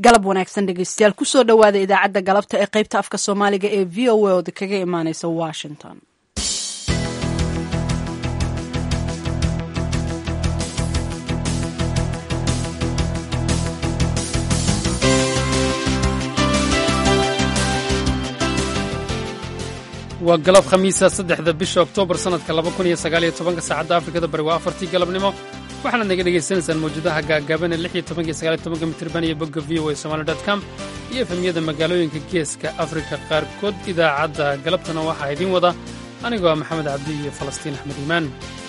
galab wanaagsan dhegeystayaal kusoo dhowaada idaacadda galabta ee qaybta afka soomaaliga ee v o a ood kaga imaaneysa washington waa galab khamiisa saddexda bisha oktoobar sannadka laba kun iyo sagaaliyo tobanka saacadda afrikada bari waa afartii galabnimo waxaanaad naga dhegaysanaysaan mawjadaha gaagaaban ee lix iyo tobanka iyo sagaaliyo tobanka mitirban iyo bogga v o a somali dot com iyo efemyada magaalooyinka geeska afrika qaarkood idaacadda galabtana waxaa idiin wada anigoo ah maxamed cabdi iyo falastiin axmed iimaan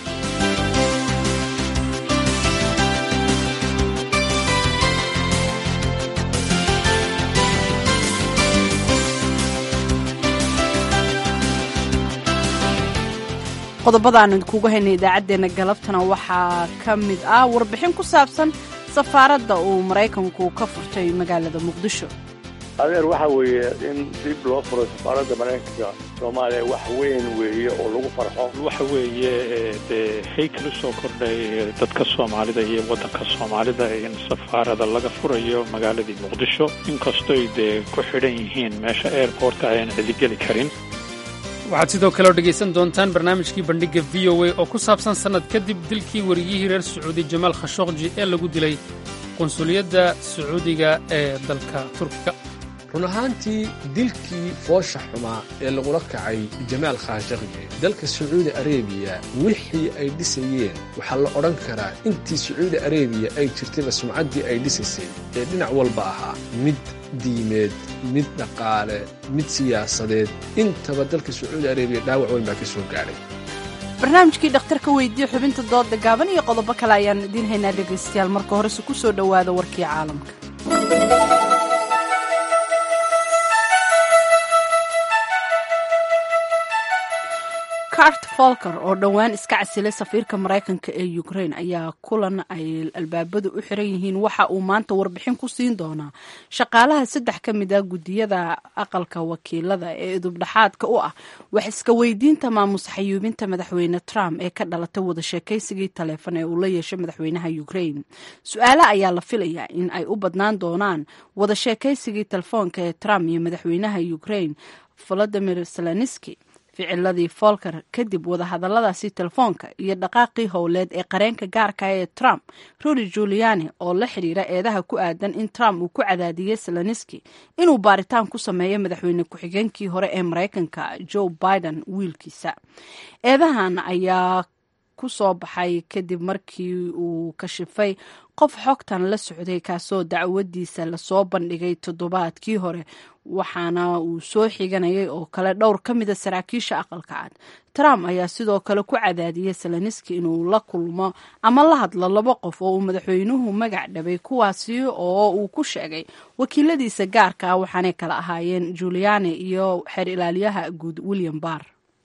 qodobadaanu idinkugu haynay idaacaddeenna galabtana waxaa ka mid ah warbixin ku saabsan safaaradda uu maraykanku ka furtay magaalada muqdisho adeer waxa weeye in dib loo furo safaaradda maraykanka soomaaliya wax weyn weeye oo lagu farxo waxa weeye dee haykal usoo kordhay dadka soomaalida iyo waddanka soomaalida in safaarada laga furayo magaaladii muqdisho inkastoy dee ku xidhan yihiin meesha airportka ayaan cidigeli karin waxaad sidoo kale oo dhegaysan doontaan barnaamijkii bandhigga v o a oo ku saabsan sannad kadib dilkii wariyihii reer sacuudi jamaal khashokji ee lagu dilay qunsuliyadda sacuudiga ee dalka turkiga run ahaantii dilkii foosha xumaa ee lagula kacay jamaal khashakji dalka sacuudi arebiya wixii ay dhisayeen waxaa la odhan karaa intii sacuudi arebiya ay jirtayba sumcaddii ay dhisaysay ee dhinac walba ahaa mid diimeed mid dhaqaale mid siyaasadeed intaba dalka sacuudi arebiya dhaawac weyn baa ka soo gaadhay barnaamijkii dhakhtarka weydiiye xubinta dooda gaaban iyo qodobo kale ayaan idiin haynaa dhegaystayaal marka horese ku soo dhowaada warkii caalamka cart folker oo dhowaan iska casilay safiirka maraykanka ee ukrain ayaa kulan ay albaabadu u xiran yihiin waxa uu maanta warbixin ku siin doonaa shaqaalaha saddex ka mid a guddiyada aqalka wakiilada ee idubdhaxaadka u ah wax iska weydiinta maamus xayuubinta madaxweyne trump ee ka dhalatay wada sheekaysigii taleefon ee uu la yeeshay madaxweynaha ukrain su-aale ayaa la filayaa in ay u badnaan doonaan wada sheekaysigii telefoonka ee trump iyo madaxweynaha ukrain volodimir zelenski ficiladii folker kadib wadahadaladaasi telefoonka iyo dhaqaaqii howleed ee qareenka gaarka ee trump rudy juliani oo la xidhiira eedaha ku aadan in trump uu ku cadaadiyey seloniski inuu baaritaan ku sameeyo madaxweyne ku-xigeenkii hore ee maraykanka joe biden wiilkiisa eedahan ayaa ku soo baxay kadib markii uu kashifay qof xogtan la socday kaasoo dacwadiisa lasoo bandhigay toddobaadkii hore waxaana uu soo xiganayay oo kale dhowr ka mida saraakiisha aqalka cad trump ayaa sidoo kale ku cadaadiyey seloniski inuu la kulmo ama la hadlo laba qof oo uu madaxweynuhu magac dhabay kuwaasi oo uu ku sheegay wakiiladiisa gaarka ah waxaanay kala ahaayeen juliani iyo xeer ilaaliyaha guud william barr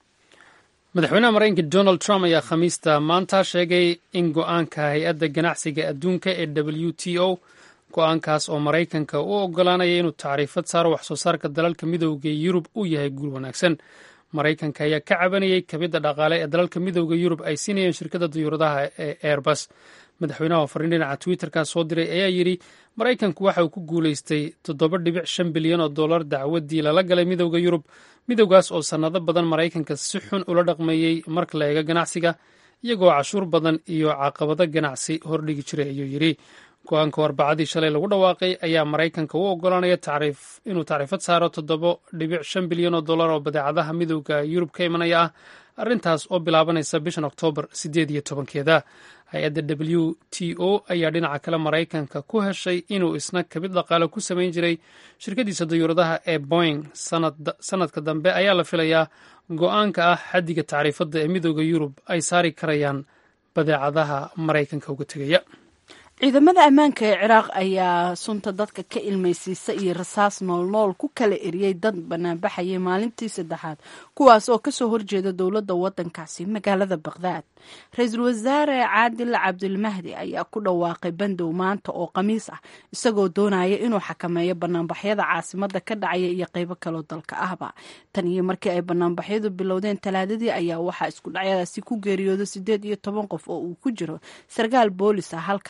madaxweynaha maraykanka donald trump ayaa khamiista maanta sheegay in go-aanka hay-adda ganacsiga adduunka ee w t o go-aankaas oo maraykanka u ogolaanaya inuu tacriifad saaro wax soo saarka dalalka midooda yurub uu yahay guul wanaagsan maraykanka ayaa ka cabanayay kabidda dhaqaale ee dalalka midooda yurub ay siinayeen shirkadda diyuuradaha ee airbus madaxweynaha oo fariin dhinaca twitterka soo diray ayaa yidhi maraykanku waxa uu ku guulaystay toddoba dhibic shan bilyan oo dollar dacwaddii lala galay midooda yurub midowgaas oo sannado badan maraykanka si xun ula dhaqmeeyey marka la eego ganacsiga iyagoo cashuur badan iyo caqabado ganacsi hordhigi jiray ayuu yidhi go-aanka arbacadii shalay lagu dhawaaqay ayaa maraykanka u ogolaanaya inuu tacriifad saaro toddoba dhibic shan bilyan oo dollar oo badeecadaha midowda yurub ka imanaya ah arrintaas oo bilaabanaysa bishan oktoobar siddeed iyo tobankeeda hay-adda w t o ayaa dhinaca kale maraykanka ku heshay inuu isna kabid dhaqaale ku samayn jiray shirkadiisa dayuuradaha ee boing sanadka dambe ayaa la filayaa go-aanka ah xaddiga tacriifadda ee midooda yurub ay saari karayaan badeecadaha maraykanka uga tegaya ciidamada ammaanka ee ciraaq ayaa sunta dadka ka ilmaysiisa iyo rasaas noolnool ku kala eriyey dad banaanbaxayay maalintii saddexaad kuwaas oo kasoo horjeeda dowladda wadankaasi magaalada baqhdaad ra-iisul wasaare caadil cabdilmahdi ayaa ku dhawaaqay bandow maanta oo khamiis ah isagoo doonaya inuu xakameeyo banaanbaxyada caasimada ka dhacaya iyo qeybo kaloo dalka ahba tan iyo markii ay banaanbaxyadu bilowdeen talaadadii ayaa waxaa isku dhacyadaasi ku geeriyooda sideed iyo toban qof oo uu ku jiro sarkaal boolis ah halka ay boqol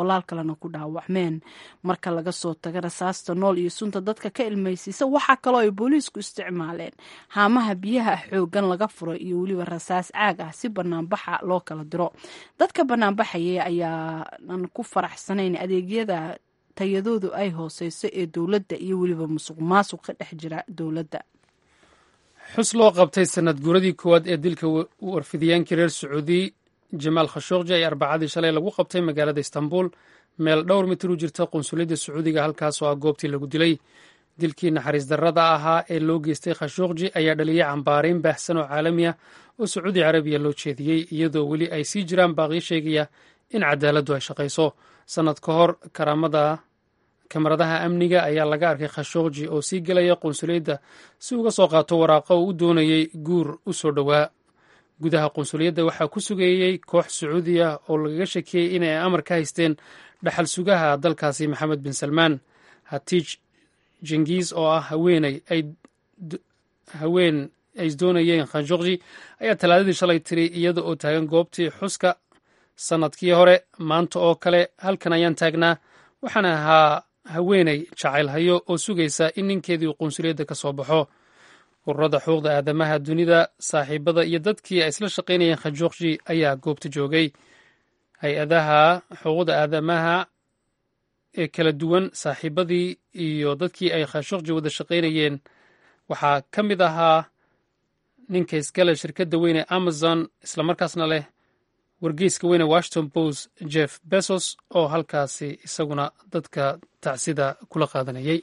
boqolaal kalena ku dhaawacmeen marka laga soo taga rasaasta nool iyo sunta dadka ka ilmaysiisa waxaa kaloo ay booliisku isticmaaleen haamaha biyaha xoogan laga furo iyo weliba rasaas caag ah si banaanbaxa loo kala diro dadka banaanbaxaya ayaanan ku faraxsanayn adeegyada tayadoodu ay hooseyso ee dowladda iyo weliba musuq maasuq ka dhex jira dowladda xus loo qabtay sanad guuradii koowaad ee dilka warfidiyaankii reer sacuudi jamaal khashooqji ay arbacadii shalay lagu qabtay magaalada istanbul meel dhowr mitir u jirta qunsuliyadda sacuudiga halkaasoo ah goobtii lagu dilay dilkii naxariis darrada ahaa ee loo geystay khashooqji ayaa dhaliyay cambaarayn baahsan oo caalami ah oo sacuudi carabiya loo jeediyey iyadoo weli ay sii jiraan baaqyo sheegaya in cadaaladdu ay shaqayso sannad ka hor karaamada kamaradaha amniga ayaa laga arkay khashooqji oo sii gelaya qunsuliyadda si uga soo qaato waraaqo uu u doonayey guur u soo dhowaa gudaha qunsuliyadda waxaa ku sugeeyey koox sacuudi ah oo lagaga shakiyey inay amar ka haysteen dhaxal sugaha dalkaasi maxamed bin salmaan hatiij jengiis oo ah haweeney ay haween ay isdoonayeen khashooqji ayaa talaadadii shalay tiri iyada oo taagan goobtii xuska sannadkii hore maanta oo kale halkan ayaan taagnaa waxaan ahaa haweeney jacayl hayo oo sugaysa in ninkeedii uu qunsuliyadda ka soo baxo ururada xuquuqda aadamaha dunida saaxiibada iyo dadkii ay isla shaqaynayeen khashooqji ayaa goobta joogay hay-adaha xuquuqda aadamaha ee kala duwan saaxiibadii iyo dadkii ay khashooqji wada shaqaynayeen waxaa ka mid ahaa ninka iskale shirkadda weyn ee amazon islamarkaasna leh wargeyska weyne washington post jeff bezos oo halkaasi isaguna dadka tacsida kula qaadanayay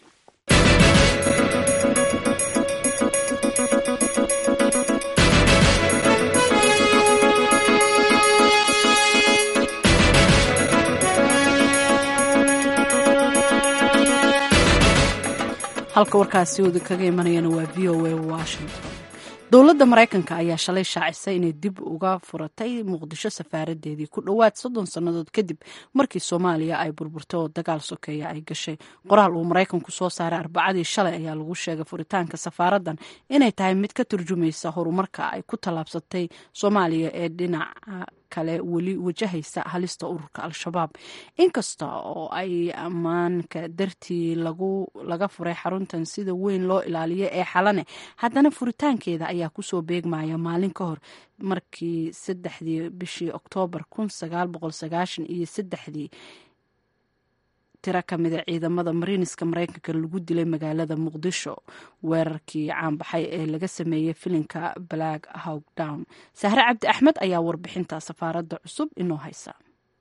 halka warkaasi wada kaga imanayana waa v o a washington dowladda maraykanka ayaa shalay shaacisay inay dib uga furatay muqdisho safaaradeedii ku dhowaad soddon sannadood kadib markii soomaaliya ay burburtay oo dagaal sokeeya ay gashay qoraal uu maraykanku soo saaray arbacadii shalay ayaa lagu sheegay furitaanka safaaraddan inay tahay mid ka turjumaysa horumarka ay ku tallaabsatay soomaaliya ee dhinaca kale weli wajahaysa halista ururka al-shabaab inkasta oo ay ammaanka dartii laga furay xaruntan sida weyn loo ilaaliyo ee xalane haddana furitaankeeda ayaa kusoo beegmaya maalin ka hor markii saddexdii bishii oktoobar kun sagaal boqol sagaashan iyo saddexdii tiro ka mida ciidamada mariiniska maraykanka lagu dilay magaalada muqdisho weerarkii caanbaxay ee laga sameeyey filinka black hawk down sahre cabdi axmed ayaa warbixinta safaaradda cusub inoo haysa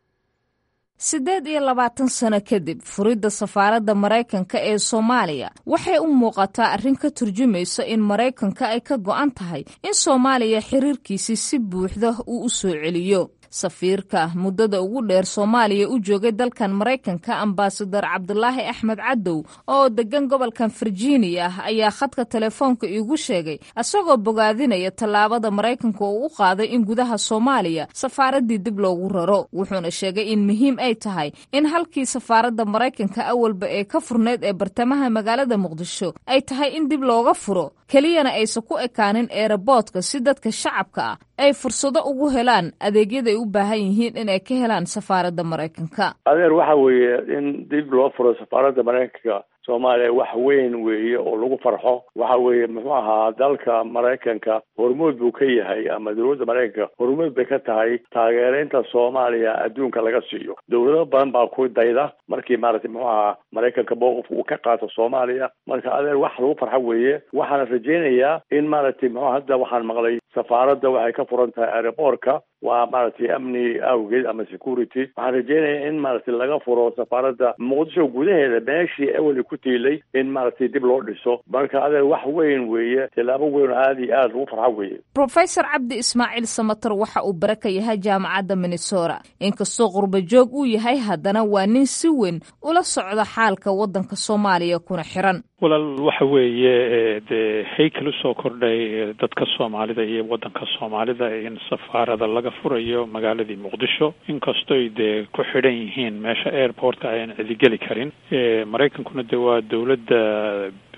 siddeed iyo labaatan sano kadib furidda safaaradda maraykanka ee soomaaliya waxay u muuqataa arrin ka turjumaysa in maraykanka ay ka go'an tahay in soomaaliya xiriirkiisii si buuxda uu u soo celiyo safiirka muddada ugu dheer soomaaliya u joogay dalkan maraykanka ambasadar cabdulaahi axmed cadow oo degan gobolkan virginia ayaa khadka telefoonka iigu sheegay isagoo bogaadinaya tallaabada maraykanka oo u qaaday in gudaha soomaaliya safaaraddii dib loogu raro wuxuuna sheegay in muhiim ay tahay in halkii safaaradda maraykanka awalba ee ka furneyd ee bartamaha magaalada muqdisho ay tahay in dib looga furo keliyana aysan ku ekaanin eeraboodka si dadka shacabka ah ay fursado ugu helaan adeegyaday u baahan yihiin in ay ka helaan safaaradda maraykanka adeer waxa weeye in dib loo furo safaaradda maraykanka soomaaliya wax weyn weeye oo lagu farxo waxa weeye muxuu ahaa dalka maraykanka hormuud buu ka yahay ama dowladda maraykanka hormuud bay ka tahay taageeraynta soomaaliya adduunka laga siiyo dowlado badan baa ku dayda markii maaragtay muxuu ahaa maraykanka mowqif uu ka qaato soomaaliya marka adeer wax lagu farxo weeye waxaana rajaynayaa in maaragtay muxuu hadda waxaan maqlay safaaradda waxay ka furan tahay aeroboortka waa maaragtay amni awgeed ama security waxaan rajeynaya in maaragtay laga furo safaaradda muqdisho gudaheeda meeshii eweli ku tiilay in maaragtay dib loo dhiso marka adeer wax weyn weeye tilaabo weyn oo aada iyo aada lagu farxo weeye profesor cabdi ismaaciil samatar waxa uu bara ka yahay jaamacadda minnesota inkastoo qurba joog uu yahay haddana waa nin si weyn ula socda xaalka waddanka soomaaliya kuna xiran walaal waxa weeye dee haykal usoo kordhay dadka soomaalida iyo waddanka soomaalida in safaarada laga furayo magaaladii muqdisho inkastoy dee ku xidhan yihiin meesha airportka ayan cidigeli karin maraykankuna de waa dowladda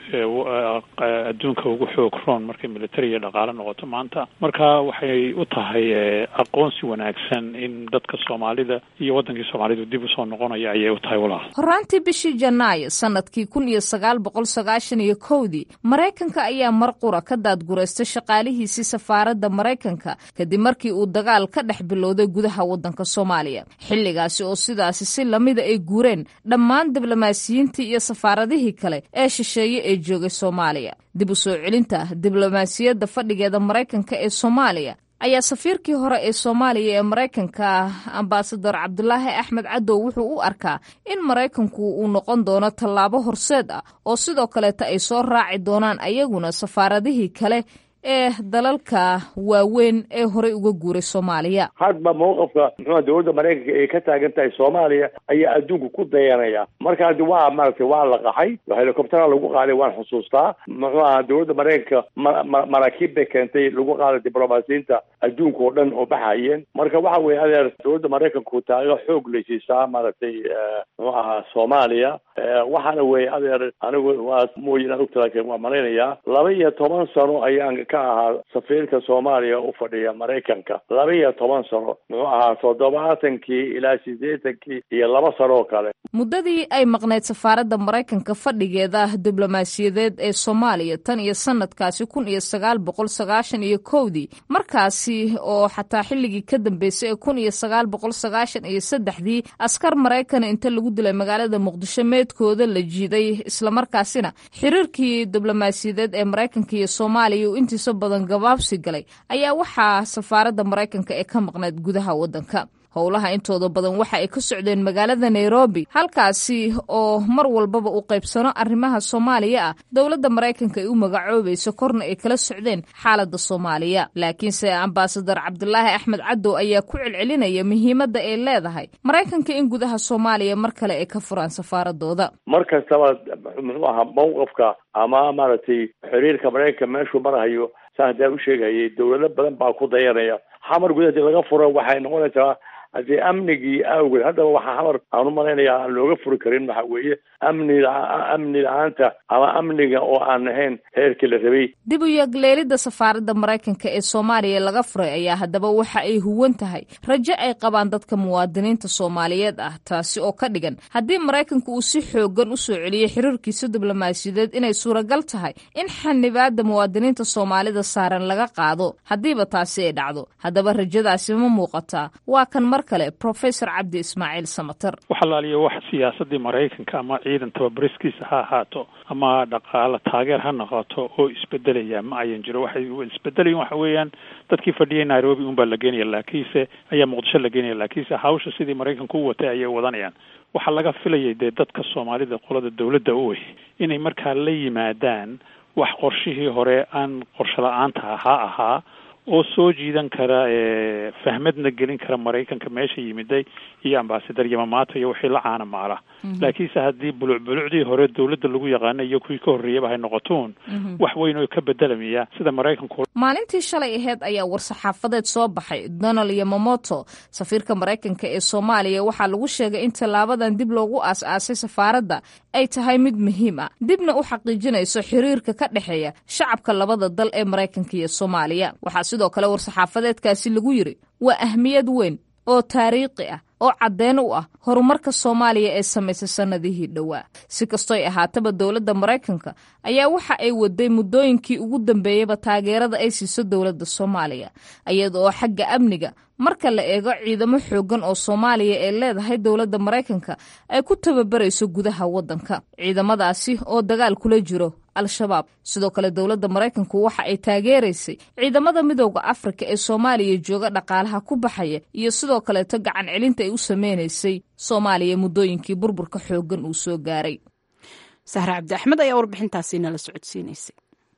adduunka ugu xoog roon markay military iyo dhaqaale noqoto maanta marka waxay u tahay aqoonsi wanaagsan in dadka soomaalida iyo waddankii soomaalidu dib usoo noqonaya ayay u tahay walaal horaantii bishii janaayo sanadkii kun iyo sagaal boqol sagaashan iyo kowdii maraykanka ayaa mar qura ka daadgureystay shaqaalihiisii safaaradda maraykanka kadib markii uu dagaal ka dhex bilowday gudaha waddanka soomaaliya xilligaasi oo sidaasi si lamida ay guureen dhammaan diblomaasiyiintii iyo safaaradihii kale ee shisheeye ee joogay soomaaliya dib u soo celinta diblomaasiyadda fadhigeeda maraykanka ee soomaaliya ayaa safiirkii hore ee soomaaliya ee maraykanka ambasador cabdulaahi axmed cadow wuxuu u arkaa in maraykanku uu noqon doono tallaabo horseed ah oo sidoo kaleeta ay soo raaci doonaan ayaguna safaaradihii kale ee dalalka waaweyn ee horey uga guuray soomaaliya hadba mawqafka muxuua dowladda maraykanka ay ka taagan tahay soomaaliya ayaa adduunka ku dayanaya marka haddi waa maaragtay waa la qaxay helicoptera lagu qaaday waan xusuustaa muxuu aha dowladda maraykanka ma maraakiib bay keentay lagu qaaday diblomaasiyiinta adduunka oo dhan oo baxayeen marka waxa weeye adeer dowladda maraykanku taageero xoog lay siisaa maaragtay muxuu ahaa soomaaliya waxaana weeye adeer anigu waa mooy inaan ogta laakiin waa malaynayaa laba iyo toban sano ayaan ka ahaa safiirka soomaaliya u fadhiya maraykanka laba iyo toban sano muxuu ahaa toddobaatankii ilaa siddeetankii iyo laba sano oo kale muddadii ay maqnayd safaaradda maraykanka fadhigeeda diblomaasiyadeed ee soomaaliya tan iyo sanadkaasi kun iyo sagaal boqol sagaashan iyo kowdii markaasi oo xataa xilligii ka dambeysay ee kun iyo sagaal boqol sagaashan iyo saddexdii askar maraykana inta lagu dilay magaalada muqdisho meedkooda la jiiday islamarkaasina xiriirkii diblomaasiyadeed ee maraykanka iyo soomaaliya uu intiisa badan gabaabsi galay ayaa waxaa safaaradda maraykanka ee ka maqnayd gudaha waddanka howlaha intooda badan waxa ay ka socdeen magaalada nairobi halkaasi oo mar walbaba uu qaybsano arrimaha soomaaliya ah dowladda maraykanka ay u magacoobayso korna ay kala socdeen xaaladda soomaaliya laakiinse ambasadar cabdulaahi axmed cadow ayaa ku celcelinaya muhiimadda ay leedahay maraykanka in gudaha soomaaliya mar kale ay ka furaan safaaradooda mar kastaba muxuu ahaa mawqafka ama maaragtay xiriirka maraykanka meeshuu marahayo saa haddaan u sheegayay dowlado badan baa ku dayanaya xamar gudaha hadii laga furo waxay noqonaysaa haddii amnigii awgeed haddaba waxaa xamar aan u malaynayaa aan looga furi karin waxa weeye amni amni la-aanta ama amniga oo aan ahayn heerkii la rabay dib u yagleelidda safaaradda maraykanka ee soomaaliya laga furay ayaa haddaba waxa ay huwan tahay rajo ay qabaan dadka muwaadiniinta soomaaliyeed ah taasi oo ka dhigan haddii maraykanka uu si xoogan u soo celiyey xiriirkiisa diblomaasiyadeed inay suuragal tahay in xanibaadda muwaadiniinta soomaalida saaran laga qaado haddiiba taasi ay dhacdo haddaba rajadaasi ma muuqataa waa kan mar kale professor cabdi ismaaciil samater waxalaaliya wax siyaasadii maraykanka ama ciidan tababariskiisa ha ahaato ama dhaqaalo taageer ha noqoto oo isbedelaya ma ayan jiro waxay isbedelayin waxa weeyaan dadkii fadhiyay nairobi unbaa la geenaya laakiinse ayaa muqdisho la geenaya laakiinse hawsha sidii maraykanku u watay ayay wadanayaan waxaa laga filayay dee dadka soomaalida qolada dawladda u wey inay markaa la yimaadaan wax qorshihii hore aan qorsho la-aanta ahaa ahaa oo soo jiidan kara fahmadna gelin kara maraykanka meesha yimiday iyo ambasadar yamamaata iyo wixii la caana maala laakiinse haddii buluc bulucdii hore dawladda lagu yaqaana iyo kuwii ka horreeyaba hay noqotoon wax weyn oo ka bedelamaya sida maraykanku maalintii shalay aheyd ayaa war-saxaafadeed soo baxay donald yamamoto safiirka maraykanka ee soomaaliya waxaa lagu sheegay in tallaabadan dib loogu aas-aasay safaaradda ay tahay mid muhiim ah dibna u xaqiijinayso xiriirka ka dhexeeya shacabka labada dal ee maraykanka iyo soomaaliya waxaa sidoo kale war-saxaafadeedkaasi lagu yidhi waa ahmiyad weyn oo taariikhi ah oo caddeyn u ah horumarka soomaaliya ee samaysay sannadihii dhowaa si kastoy ahaataba dowladda maraykanka ayaa waxa ay waday muddooyinkii ugu dambeeyeyba taageerada ay siiso dowladda soomaaliya iyada oo xagga amniga marka la eego ciidamo xooggan oo soomaaliya ee leedahay dowladda maraykanka ay ku tababarayso gudaha waddanka ciidamadaasi oo dagaal kula jiro al-shabaab sidoo kale dowladda maraykanku waxa ay taageeraysay ciidamada midooda afrika ee soomaaliya jooga dhaqaalaha ku baxaya iyo sidoo kaleeto gacan celinta ay u sameynaysay soomaaliya muddooyinkii burburka xooggan uu soo gaaray sahre cabdi axmed ayaa warbixintaasi nala socodsiinaysay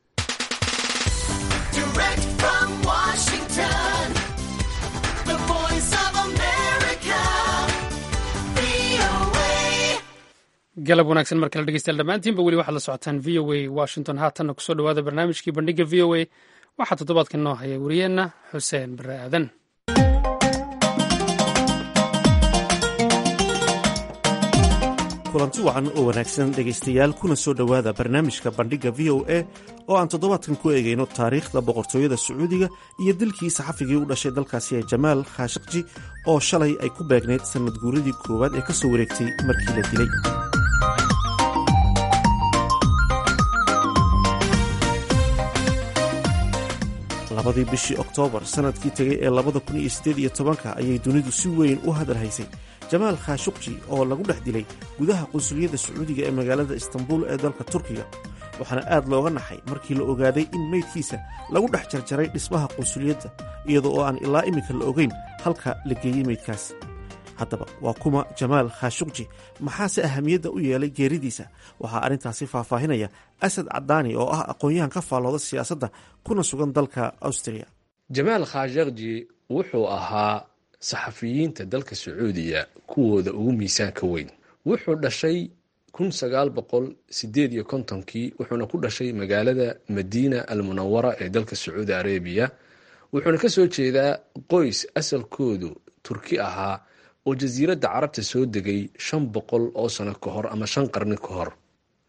galab wanaagsan mar kale dhegeystayaal dhammaantiinba weli waxaad la socotaan v o a washington haatanna kusoo dhowaada barnaamijkii bandhiga v o a waxaa toddobaadkan noo haya wariyeenna xuseen bare aadan kulanti wacan oo wanaagsan dhegaystayaal kuna soo dhowaada barnaamijka bandhigga v o a oo aan toddobaadkan ku eegayno taariikhda boqortooyada sacuudiga iyo dilkii saxafigii u dhashay dalkaasi ee jamaal khashakji oo shalay ay ku beegnayd sannad guuradii koowaad ee ka soo wareegtay markii la dilay labadii bishii oktoobar sannadkii tegay ee labada kun iyo siddeed iyo tobanka ayay dunidu si weyn u hadal haysay jamaal khashukji oo lagu dhex dilay gudaha qunsuliyadda sacuudiga ee magaalada istanbul ee dalka turkiga waxaana aad looga naxay markii la ogaaday in meydkiisa lagu dhex jarjaray dhismaha qunsuliyadda iyadoo oo aan ilaa iminka la ogeyn halka la geeyey meydkaas haddaba waa kuma jamaal khashukji maxaase ahamiyadda u yeelay geeridiisa waxaa arrintaasi faahfaahinaya asad cadaani oo ah aqoon-yahan ka faallooda siyaasadda kuna sugan dalka austria jamaal khashakji wuxuu ahaa saxafiyiinta dalka sacuudiya kuwooda ugu miisaanka weyn wuxuu dhashay kun sagaal boqol sideed iyo kontonkii wuxuuna ku dhashay magaalada madiina almunawara ee dalka sacuudi arabiya wuxuuna ka soo jeedaa qoys asalkoodu turki ahaa oo jasiiradda carabta soo degay shan boqol oo sano ka hor ama shan qarni ka hor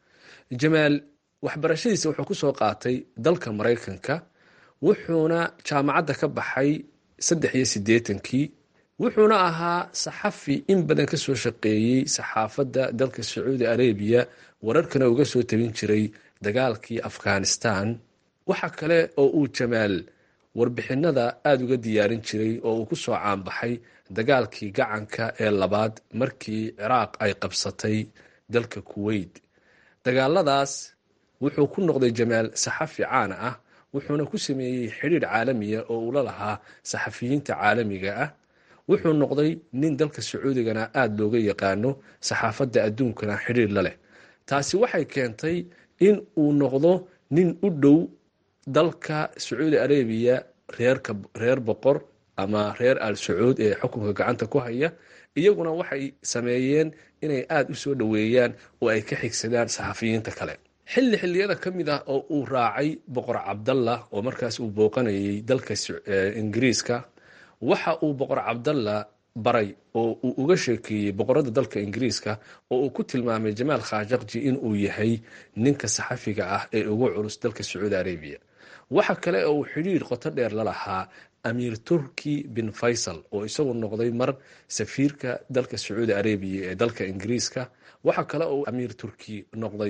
jamaal waxbarashadiisa wuxuu kusoo qaatay dalka maraykanka wuxuuna jaamacadda ka baxay saddex iyo siddeetankii wuxuuna ahaa saxafi in badan ka soo shaqeeyey saxaafadda dalka sacuudi arabiya wararkana uga soo tabin jiray dagaalkii afghanistan waxa kale oo uu jamaal warbixinada aada uga diyaarin jiray oo uu kusoo caanbaxay dagaalkii gacanka ee labaad markii ciraaq ay qabsatay dalka kuweyt dagaaladaas wuxuu ku noqday jamaal saxafi caana ah wuxuuna ku sameeyey xidhiir caalamiya oo uu la lahaa saxafiyiinta caalamiga ah wuxuu noqday nin dalka sacuudigana aada looga yaqaano saxaafadda adduunkana xidhiir la leh taasi waxay keentay in uu noqdo nin u dhow dalka sacuudi arabiya reerka reer boqor ama reer al sacuud ee xukunka gacanta ku haya iyaguna waxay sameeyeen inay aada u soo dhoweeyaan oo ay ka xigsadaan saxafiyiinta kale xilli xilliyada ka mid ah oo uu raacay boqor cabdallah oo markaas uu booqanayay dalka ingiriiska waxa uu boqor cabdallah baray oo uu uga sheekeeyey boqorada dalka ingiriiska oo uu ku tilmaamay jamaal khashakji in uu yahay ninka saxafiga ah ee ugu culus dalka sacuudi arabiya waxa kale oo uu xidhiir qoto dheer la lahaa amiir turki bin faysal oo isagu noqday mar safiirka dalka sacuudi arabiya ee dalka ingiriiska waxa kale oo amiir turki noqday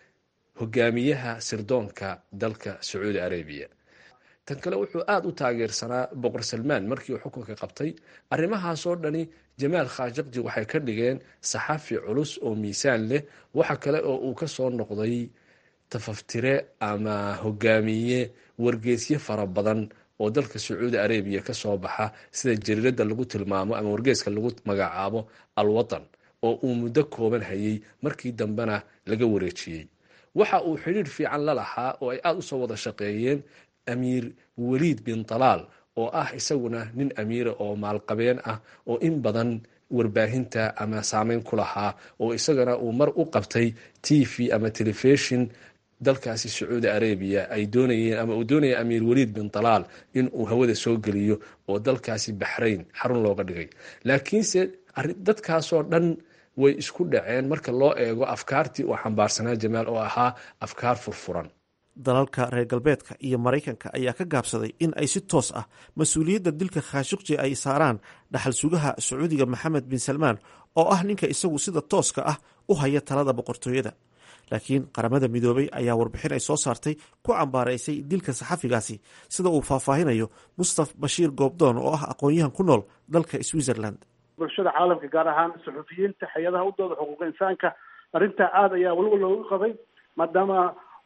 hogaamiyaha sirdoonka dalka sacuudi arabiya tan kale wuxuu aada u taageersanaa boqor salmaan markii uu xukunka qabtay arrimahaasoo dhani jamaal khashakji waxay ka dhigeen saxafi culus oo miisaan leh waxa kale oo uu ka soo noqday tafaftire ama hogaamiye wargeesyo fara badan oo dalka sacuudi arabiya ka soo baxa sida jariirada lagu tilmaamo ama wargeeska lagu magacaabo alwatan oo uu muddo kooban hayay markii dambena laga wareejiyey waxa uu xidhiir fiican la lahaa oo ay aada usoo wada shaqeeyeen amiir waliid bin talaal oo ah isaguna nin amiira oo maalqabeen ah oo in badan warbaahinta ama saameyn ku lahaa oo isagana uu mar u qabtay t v ama telefishon dalkaasi sacuudi arabiya ay doonayeen ama uu doonaya amiir waliid bin talaal in uu hawada soo geliyo oo dalkaasi baxrayn xarun looga dhigay laakiinse dadkaasoo dhan way isku dhaceen marka loo eego afkaartii uu xambaarsanaa jamaal oo ahaa afkaar furfuran dalalka reer galbeedka iyo maraykanka ayaa ka gaabsaday in ay si toos ah mas-uuliyadda dilka khashukji ay saaraan dhaxal sugaha sacuudiga maxamed bin salmaan oo ah ninka isagu sida tooska ah u haya talada boqortooyada laakiin qaramada midoobay ayaa warbixin ay soo saartay ku cambaaraysay dilka saxafigaasi sida uu faahfaahinayo mustaf bashiir goobdoon oo ah aqoon-yahan ku nool dalka switzerland bulshada caalamka gaar ahaan saxufiyiinta hay-adaha u dooda xuquuqa insaanka arrintaa aada ayaa weliba loogu qabay maadaama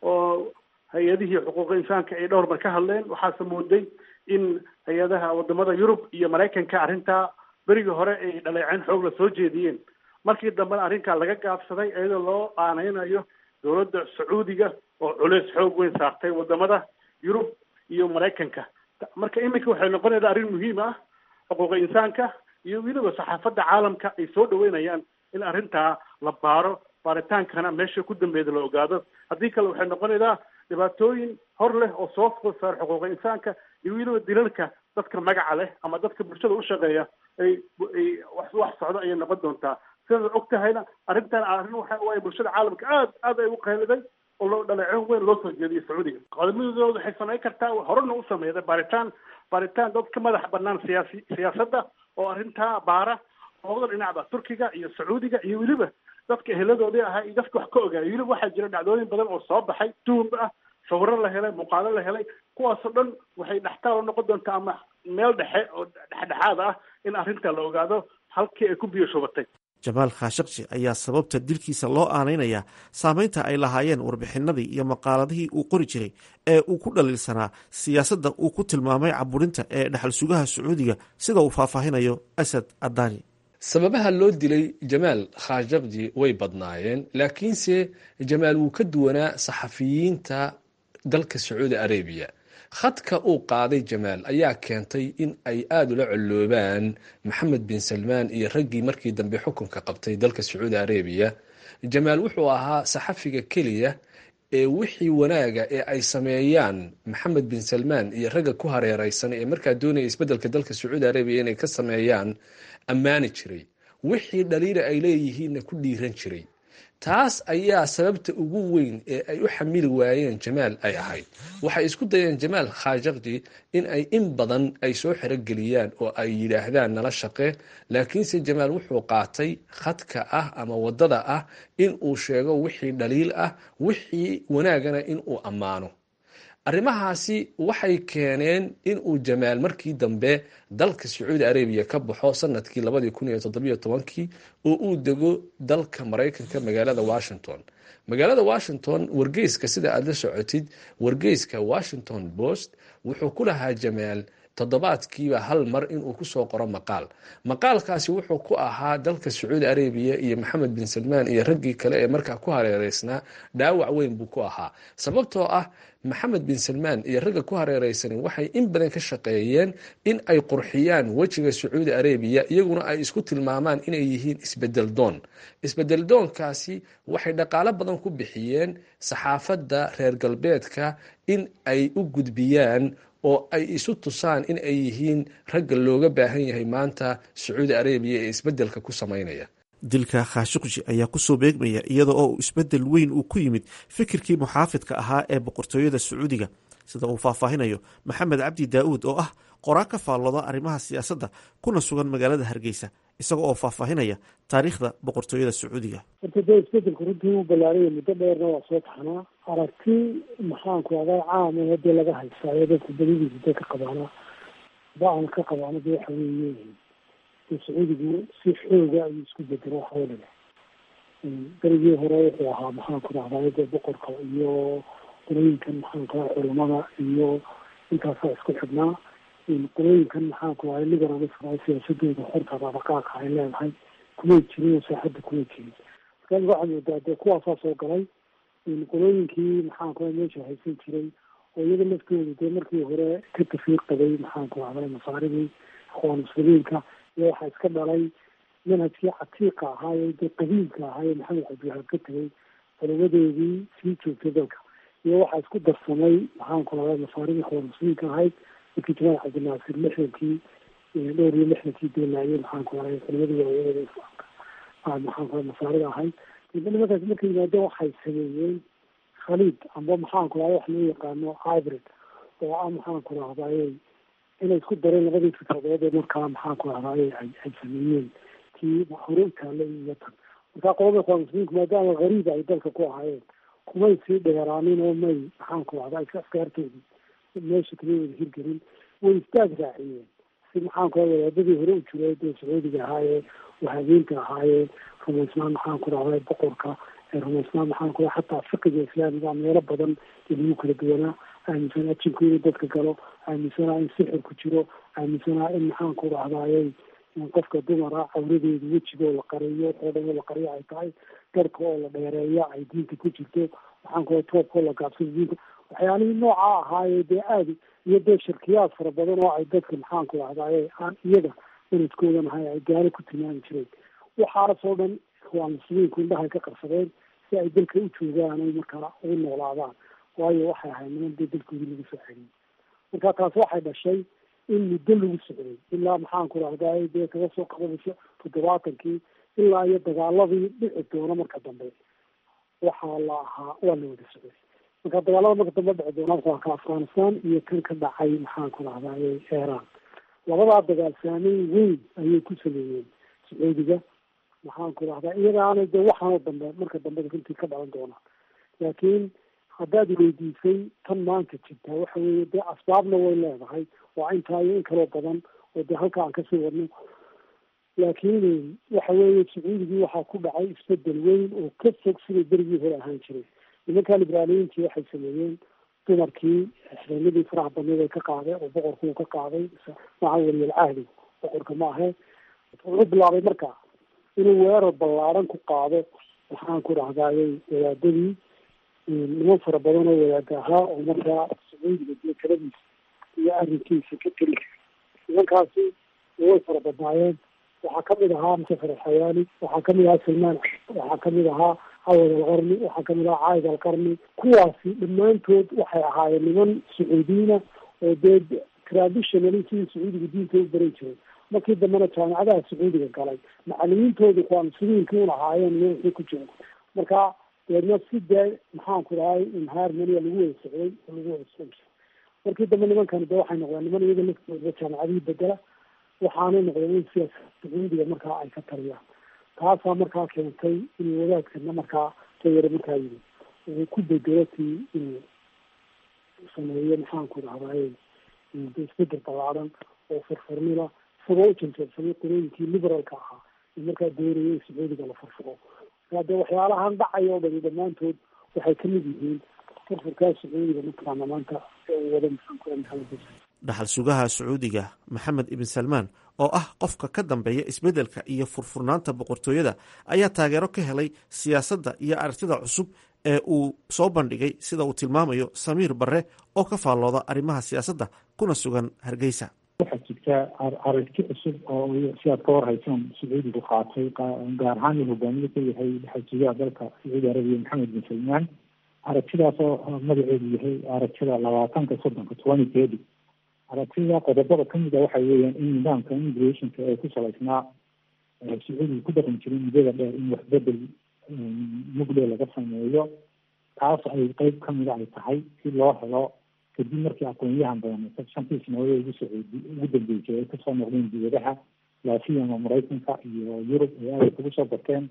oo hay-adihii xuquuqa insaanka ay dhowr mar ka hadleen waxaase mooday in hay-adaha wadamada yurub iyo maraykanka arrintaa berigii hore ay dhaleeceen xoog la soo jeediyeen markii dambena arrinkaa laga gaabsaday iyadoo loo aaneynayo dowladda sacuudiga oo culeys xoog weyn saartay wadamada yurub iyo maraykanka marka iminka waxay noqonaysaa arrin muhiim ah xuquuqa insaanka iyo weliba saxaafadda caalamka ay soo dhaweynayaan in arrintaa la baaro baaritaankana meesha ku dambeeda la ogaado haddii kale waxay noqonaysaa dhibaatooyin hor leh oo soo food saar xuquuqa insaanka iyo weliba dilalka dadka magaca leh ama dadka bulshada u shaqeeya ay ay wax wax socdo ayay noqon doontaa sidaad og tahayna arrintan arrin waxa waaye bulshada caalamka aad aad ay u qayliday oo loo dhaleecin weyn loo soo jeediyay sacuudiga qodobadooda waxay samayn kartaa horena u sameeyday baaritaan baaritaan dad ka madax banaan siyaasi siyaasadda oo arrintaa baara labada dhinacba turkiga iyo sacuudiga iyo weliba dadka eheladoodii ahaa iyo dadka wax ka ogaayay weliba waxaa jira dhacdooyin badan oo soo baxay duumba ah sawiro la helay muuqaalo la helay kuwaasoo dhan waxay dhextaal u noqon doontaa ama meel dhexe oo dhexdhexaad ah in arrinta la ogaado halkii ay ku biyo shubatay jamaal khashaqji ayaa sababta dilkiisa loo aanaynayaa saameynta ay lahaayeen warbixinadii iyo maqaaladihii uu qori jiray ee uu ku dhaliilsanaa siyaasadda uu ku tilmaamay caburinta ee dhexal sugaha sacuudiga sida uu faahfaahinayo asad adani sababaha loo dilay jamaal khashaqji way badnaayeen laakiinse jamaal wuu ka duwanaa saxafiyiinta dalka sacuudi arabiya khadka uu qaaday jamaal ayaa keentay in ay aada ula colloobaan maxamed bin salmaan iyo raggii markii dambe xukunka qabtay dalka sacuudi arabiya jamaal wuxuu ahaa saxafiga keliya ee wixii wanaaga ee ay sameeyaan maxamed bin salmaan iyo ragga ku hareereysan ee markaa doonaya isbeddelka dalka sacuudi arabiya inay ka sameeyaan ammaani jiray wixii dhaliila ay leeyihiinna ku dhiiran jiray taas ayaa sababta ugu weyn ee ay u xamili waayeen jamaal ay ahayd waxay isku dayeen jamaal khashaqji in ay in badan ay soo xerogeliyaan oo ay yidhaahdaan nala shaqe laakiinse jamaal wuxuu qaatay khadka ah ama wadada ah in uu sheego wixii dhaliil ah wixii wanaagana in uu ammaano arrimahaasi waxay keeneen in uu jamaal markii dambe dalka sacuudi arabiya ka baxo sanadkii labadii kun iyo toddobiyo tobankii oo uu dego dalka maraykanka magaalada washington magaalada washington wargeyska sida aada la socotid wargeyska washington post wuxuu ku lahaa jamaal toddobaadkiiba hal mar inuu kusoo qoro maqaal maqaalkaasi wuxuu ku ahaa dalka sacuudi arabiya iyo maxamed bin salmaan iyo raggii kale ee markaa ku hareereysnaa dhaawac weyn buu ku ahaa sababtoo ah maxamed bin salmaan iyo ragga ku hareereysan waxay in badan ka shaqeeyeen in ay qurxiyaan wejiga sacuudi arabiya iyaguna ay isku tilmaamaan inay yihiin isbedel doon isbedel doonkaasi waxay dhaqaalo badan ku bixiyeen saxaafadda reer galbeedka in ay u gudbiyaan oo ay isu tusaan in ay yihiin ragga looga baahan yahay maanta sacuudi arabiya ee isbeddelka ku samaynaya dilka khashukji ayaa kusoo beegmaya iyada oo isbedel weyn uu ku yimid fikirkii muxaafidka ahaa ee boqortooyada sacuudiga sida uu faahfaahinayo maxamed cabdi daa'uud oo ah qoraa ka faallooda arrimaha siyaasadda kuna sugan magaalada hargeysa isaga oo faahfaahinaya taariikhda boqortooyada sacuudiga horta dee isbedelku runtii u ballaaraya muddo dheerna waa soo taxnaa aragti maxaanku adaa caama hadii laga haystaayo dadka badidiisa dee ka qabaana ba-an ka qabaana dee waxa weeye sacuudigu si xooga ayuu isku bedelo waxawaliga berigii hore wuxuu ahaa maxaanku dhahdaa dee boqorka iyo qolooyinkan maxaanku aa culamada iyo intaasaa isku xidhnaa qolooyinkan maxaanku ahay liberalism siyaasadooda xorta dhaqaaqa ay leedahay kumay jirin oo saaxadda kumay jirin marka waxaa moodaa dee kuwaasaa soo galay qolooyinkii maxaanku a meesha haysan jiray oo iyaga laftooda dee markii hore ka tafiir qabay maxaanku ahday masaaridii akhwaan muslimiinka iyo waxaa iska dhalay manhajkii catiiqa ahaaye dee qadiimka ahaaye maxamed cabdiwahaab ka tegay culamadeedii sii joogtay dalka iyo waxaa isku darsamay maxaanku ahday masaaridii akhwaan muslimiinka ahayd markii jamaal cabdinaasir lixdankii dhowr iyo lixdankii deelaayay maxaanku ahay culimadii waaweynada islaamka maxaanku ahay masaarida ahayd nimankaas markay yimaadeen waxay sameeyeen khaliid amba maxaanku ahay wax loo yaqaano hybrid oo ah maxaanku rahdaye inay isku dareen labadii fikradood ee markaa maxaanku rahdaye ay ay sameeyeen tii hore u taallay iyo tan markaa qolada ikhwaan muslimiinku maadaama gariib ay dalka ku ahaayeen kumay sii dheeraanin oo may maxaanku rahda askaartoodii meesha kama wada hirgelin way istaag raaciyeen si maxaanku wadaadadii hore u jiray dee sacuudiga ahaayee wahabeynta ahaayee rumaysnaan maxaanku rahday boqorka rumaysnaan maxaanku xataa fiqiga islaamiga meelo badan ee lagu kala duwanaa aaminsanaa jinku inuu dadka galo aaminsanaa in sixir ku jiro aaminsanaa in maxaanku rahdaayey qofka dumara cawradeedu wejigoo la qariyo oo dhan la qariyo ay tahay garka oo la dheereeya ay diinta ku jirto maxaanku toobkoo la gaabsado diinta waxyaalihii noocaa ahaayee dee aada iyo dee shirkiyaad fara badan oo ay dadka maxaanku rahdaye aan iyaga manadkoodan ahay ay gaalo ku tilmaami jireen waxaasoo dhan waa muslimiinku indhahay ka qarsadeen si ay dalka u joogaan ay markaa ugu noolaadaan waayo waxay ahayd niman dee dalkoodii lagu soo celiyey marka taas waxay dhashay in muddo lagu socday ilaa maxaan ku rahday dee kaga soo qabanayso toddobaatankii ilaa iyo dagaaladii dhici doona marka dambe waxaa la ahaa waa la wada socday marka dagaalada marka dambe dhici doona waa ka afghanistan iyo kan ka dhacay maxaan ku rahday iran labadaa dagaal saameyn weyn ayay ku sameeyeen sacuudiga maxaan ku rahdaa iyagaana dee waxaanoo dambe marka dambe runtii ka dhalan doona laakiin haddaad weydiisay tan maanta jirtaa waxa weeye dee asbaabna way leedahay waa intaa iyo in kaloo badan oo dee halka aan kasii wadno laakiin waxa weeye sacuudigii waxaa ku dhacay isbedel weyn oo ka fog sidai berigii hore ahaan jiray nimankaa liberaaliyiintii waxay sameeyeen dumarkii xireenadii faraha badneed ay ka qaaday oo boqorkuu ka qaaday maca weliyal cahdi boqorka ma ahe wuxuu bilaabay marka inuu weerar ballaaran ku qaado waxaan ku dhahdaayay wadaadadii niman fara badan oo wadaada ahaa oo markaa sacuudiga dee taladiisa iyo arrinkiisa ka teli nimankaasi way fara badnaayeen waxaa kamid ahaa musafer alxayaali waxaa kamid ahaa salmaan waxaa kamid ahaa cawad alqarni waxaa kamid ahaa caaid alqarni kuwaasi dhammaantood waxay ahaayeen niman sacuudiyiina oo dee traditionally sidii sacuudiga diinta u baran jiray markii dambena jaamicadaha sacuudiga galay macalimiintoodu kuwaa muslimiinkii un ahaayeen iyo wixii ku jira marka deedna si dee maxaan ku dhahay inharmonia lagu wada socday oo lagu wada socon jiray markii dambe nimankani de waxay noqdeen niman iyaga laftooda jaamicadihii bedela waxaanay noqdeen in siyaasa sacuudiga markaa ay ka taliyaan taasaa markaa keentay inuu wadaadkana markaa tayare markaa yimi uu ku bedelo tii inuu sameeyo maxaan ku dhahday isbedel ballaaran oo furfurnila isagoo u janjeersamay qolooyinkii liberalka ahaa in markaa doonaya in sacuudiga la furfuro markaa dee waxyaalahan dhacaya oo dhani dhammaantood waxay kamid yihiin furfurkaa sacuudiga mataqaana maanta wada maxamed dhaxal sugaha sacuudiga maxamed ibn salmaan oo ah qofka ka dambeeya isbeddelka iyo furfurnaanta boqortooyada ayaa taageero ka helay siyaasadda iyo aragtida cusub ee uu soo bandhigay sida uu tilmaamayo samiir barre oo ka faallooda arrimaha siyaasadda kuna sugan hargeysa waxaa jirta aragti cusub oo si aad ka warhaysaan sacuudigu qaatay gaar ahaan uu hogaamiye ka yahay dhaxal sugaha dalka sacuudi arabiya maxamed bin salmaan aragtidaas oo magaceedu yahay aragtida labaatanka soddonka twenty thirty aragtida qodobada kamid a waxa weeyaan in nidaamka immigrationka ee ku salaysnaa sacuudiga ku dhaqan jiray muddada dheer in waxbedel mugle laga sameeyo taas ay qeyb kamida ay tahay si loo helo kadib markii aqoonyahan badan shantii sanadood ugu socodi ugu dambeysay ay kasoo noqdeen dibadaha laasiyama maraykanka iyo yurub ay aada ugu soo barteen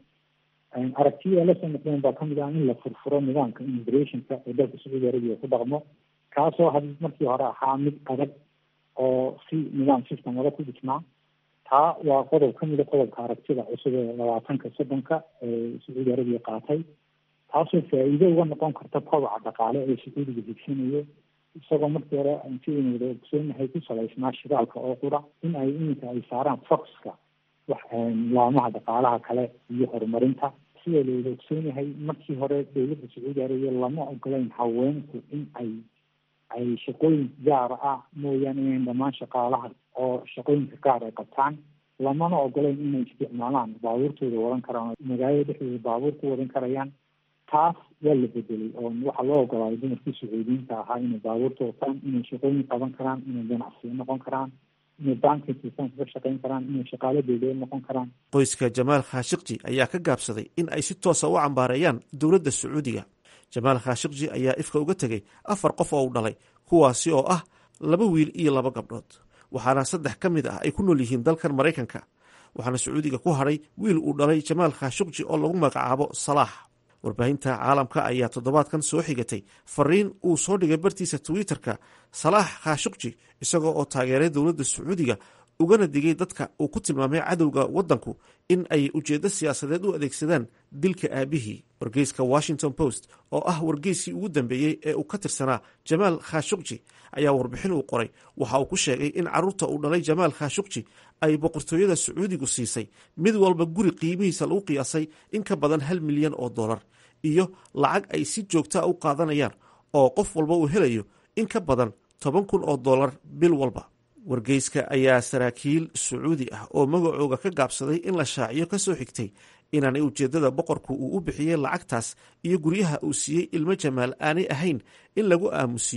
aragtiya la soo noqdeen baa kamid ah in la furfuro nidaamka immigrationka ee dalka sacuudi arabiya ku dhaqmo kaasoo had markii hore ahaa mid adag oo si nidaam systemada ku dhisnaa taa waa qodob kamida qodobka aragtida cusub ee labaatanka soddonka ee sacuudi arabiya qaatay taasoo faa-iido uga noqon karta kobaca dhaqaale ee sacuudiga higsanayo isagoo markii hore sidaynu wada ogsoonahay ku salaysnaa shidaalka oo qura in ay iminka ay saaraan foxka wax laamaha dhaqaalaha kale iyo horumarinta sida la wada ogsoonahay markii hore dowladda sacuudi arabiya lama ogolayn haweenku in ay ay shaqooyin gaara ah mooyaane inayn dhammaan shaqaalaha oo shaqooyinka gaar ay qabtaan lamana ogolayn inay isticmaalaan baabuurtooda wadan karaan magaalada dhexdooda baabuur ku wadan karayaan taas waa la bedelay oo waxaa loo ogolaaday dumarkii sacuudiyiinta ahaa inay baabuurta wataan inay shaqooyin qaban karaan inay ganacsiyo noqon karaan inay banking system ka shaqayn karaan inay shaqaalo dowladeed noqon karaan qoyska jamaal khashikji ayaa ka gaabsaday in ay si toosa u cambaareeyaan dowladda sacuudiga jamaal khashikji ayaa ifka uga tegey afar qof oo u dhalay kuwaasi oo ah laba wiil iyo laba gabdhood waxaana saddex ka mid ah ay ku nool yihiin dalkan maraykanka waxaana sacuudiga ku hadhay wiil uu dhalay jamaal khashikji oo lagu magacaabo salaax warbaahinta caalamka ayaa toddobaadkan soo xigatay fariin uu soo dhigay bartiisa twitter-ka salaax khashikji isagoo oo taageeray dowladda sacuudiga ugana digay dadka uu ku tilmaamay cadowga waddanku in ay ujeeddo siyaasadeed u adeegsadaan dilka aabihii wargeyska washington post oo ah wargeysii ugu dambeeyey ee uu ka tirsanaa jamaal khashukji ayaa warbixin uu qoray waxa uu ku sheegay in carruurta uu dhalay jamaal khashukji ay boqortooyada sacuudigu siisay mid walba guri qiimihiisa lagu qiyaasay in ka badan hal milyan oo dollar iyo lacag ay si joogtaa u qaadanayaan oo qof walba uu helayo in ka badan toban kun oo dollar bil walba wargeyska ayaa saraakiil sacuudi ah oo magacooga ka gaabsaday in la shaaciyo ka soo xigtay inaanay ujeeddada boqorku uu u bixiyey lacagtaas iyo guryaha uu siiyey ilmo jamaal aanay ahayn in lagu aamusiiyo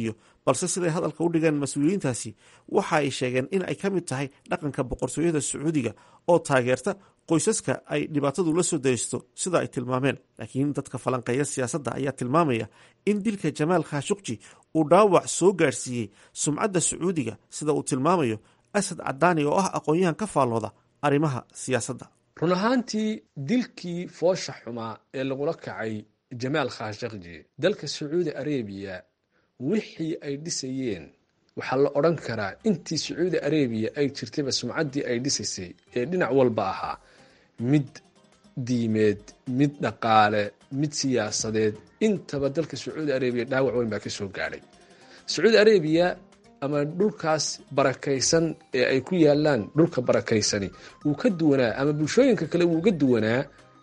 balse siday hadalka u dhigeen mas-uuliyiintaasi waxa ay sheegeen in ay ka mid tahay dhaqanka boqortooyada sacuudiga oo taageerta qoysaska ay dhibaatadu la soo daysto sida ay tilmaameen laakiin dadka falanqeeya siyaasadda ayaa tilmaamaya in dilka jamaal khashuqji uu dhaawac soo gaadhsiiyey sumcadda sacuudiga sida uu tilmaamayo asad cadaani oo ah aqoon-yahan ka faallooda arrimaha siyaasadda run ahaantii dilkii foosha xumaa ee lagula kacay jamaal khashakji dalka sacuudi arabiya wixii ay dhisayeen waxaa la odhan karaa intii sacuudi arabiya ay jirtayba sumcaddii ay dhisaysay ee dhinac walba ahaa mid diimeed mid dhaqaale mid siyaasadeed intaba dalka sacuudi arabiya dhaawac weyn baa ka soo gaadhay sacuudi arabiya ama dhulkaas barakaysan ee ay ku yaalaan dhulka barakaysani wuu ka duwanaa ama bulshooyinka kale wuu ga duwanaa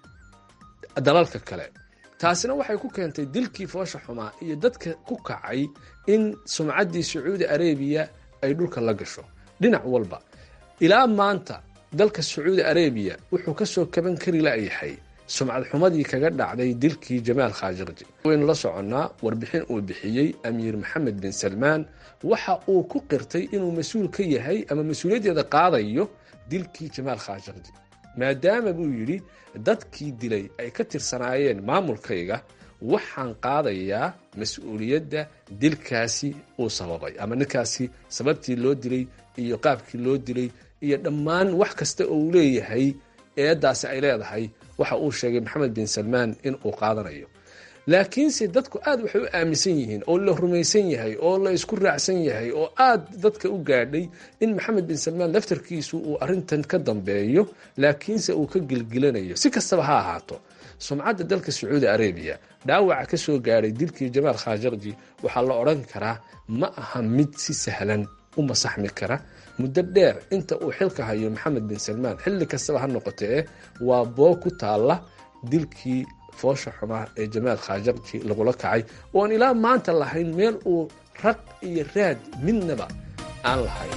dalalka kale taasina waxay ku keentay dilkii foosha xumaa iyo dadka ku kacay in sumcaddii sacuudi arabiya ay dhulka la gasho dhinac walba ilaa maanta dalka sacuudi arabiya wuxuu kasoo kaban kari layahay sumcad xumadii kaga dhacday dilkii jamaal khashakji waynu la soconnaa warbixin uu bixiyey amiir maxamed bin salmaan waxa uu ku qirtay inuu mas-uul ka yahay ama mas-uuliyaddeeda qaadayo dilkii jamaal khashakji maadaama buu yidhi dadkii dilay ay ka tirsanaayeen maamulkayga waxaan qaadayaa mas-uuliyadda dilkaasi uu sababay ama ninkaasi sababtii loo dilay iyo qaabkii loo dilay iyo dhammaan wax kasta oo uu leeyahay eeddaasi ay leedahay waxa uu sheegay maxamed bin salmaan in uu qaadanayo laakiinse dadku aad waxay u aaminsan yihiin oo la rumaysan yahay oo la isku raacsan yahay oo aad dadka u gaadhay in maxamed bin salmaan laftarkiisu uu arintan ka dambeeyo laakiinse uu ka gilgilanayo si kastaba ha ahaato sumcadda dalka sacuudi arabiya dhaawaca ka soo gaadhay dilkii jamaal khashakji waxaa la odhan karaa ma aha mid si sahlan u masaxmi kara muddo dheer inta uu xilka hayo maxamed bin salmaan xilli kastaba ha noqotee waa boo ku taalla dilkii foosha xumaa ee jamaal khashakji lagula kacay ooan ilaa maanta lahayn meel uu raq iyo raad midnaba aan lahayn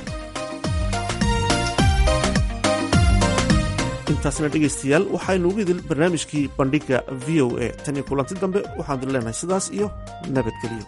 intaasna dhegaystayaal waxaynu ugu idil barnaamijkii bandhigga v o a tan iyo kulanti dambe waxaanu leenahay sidaas iyo nabadgelyo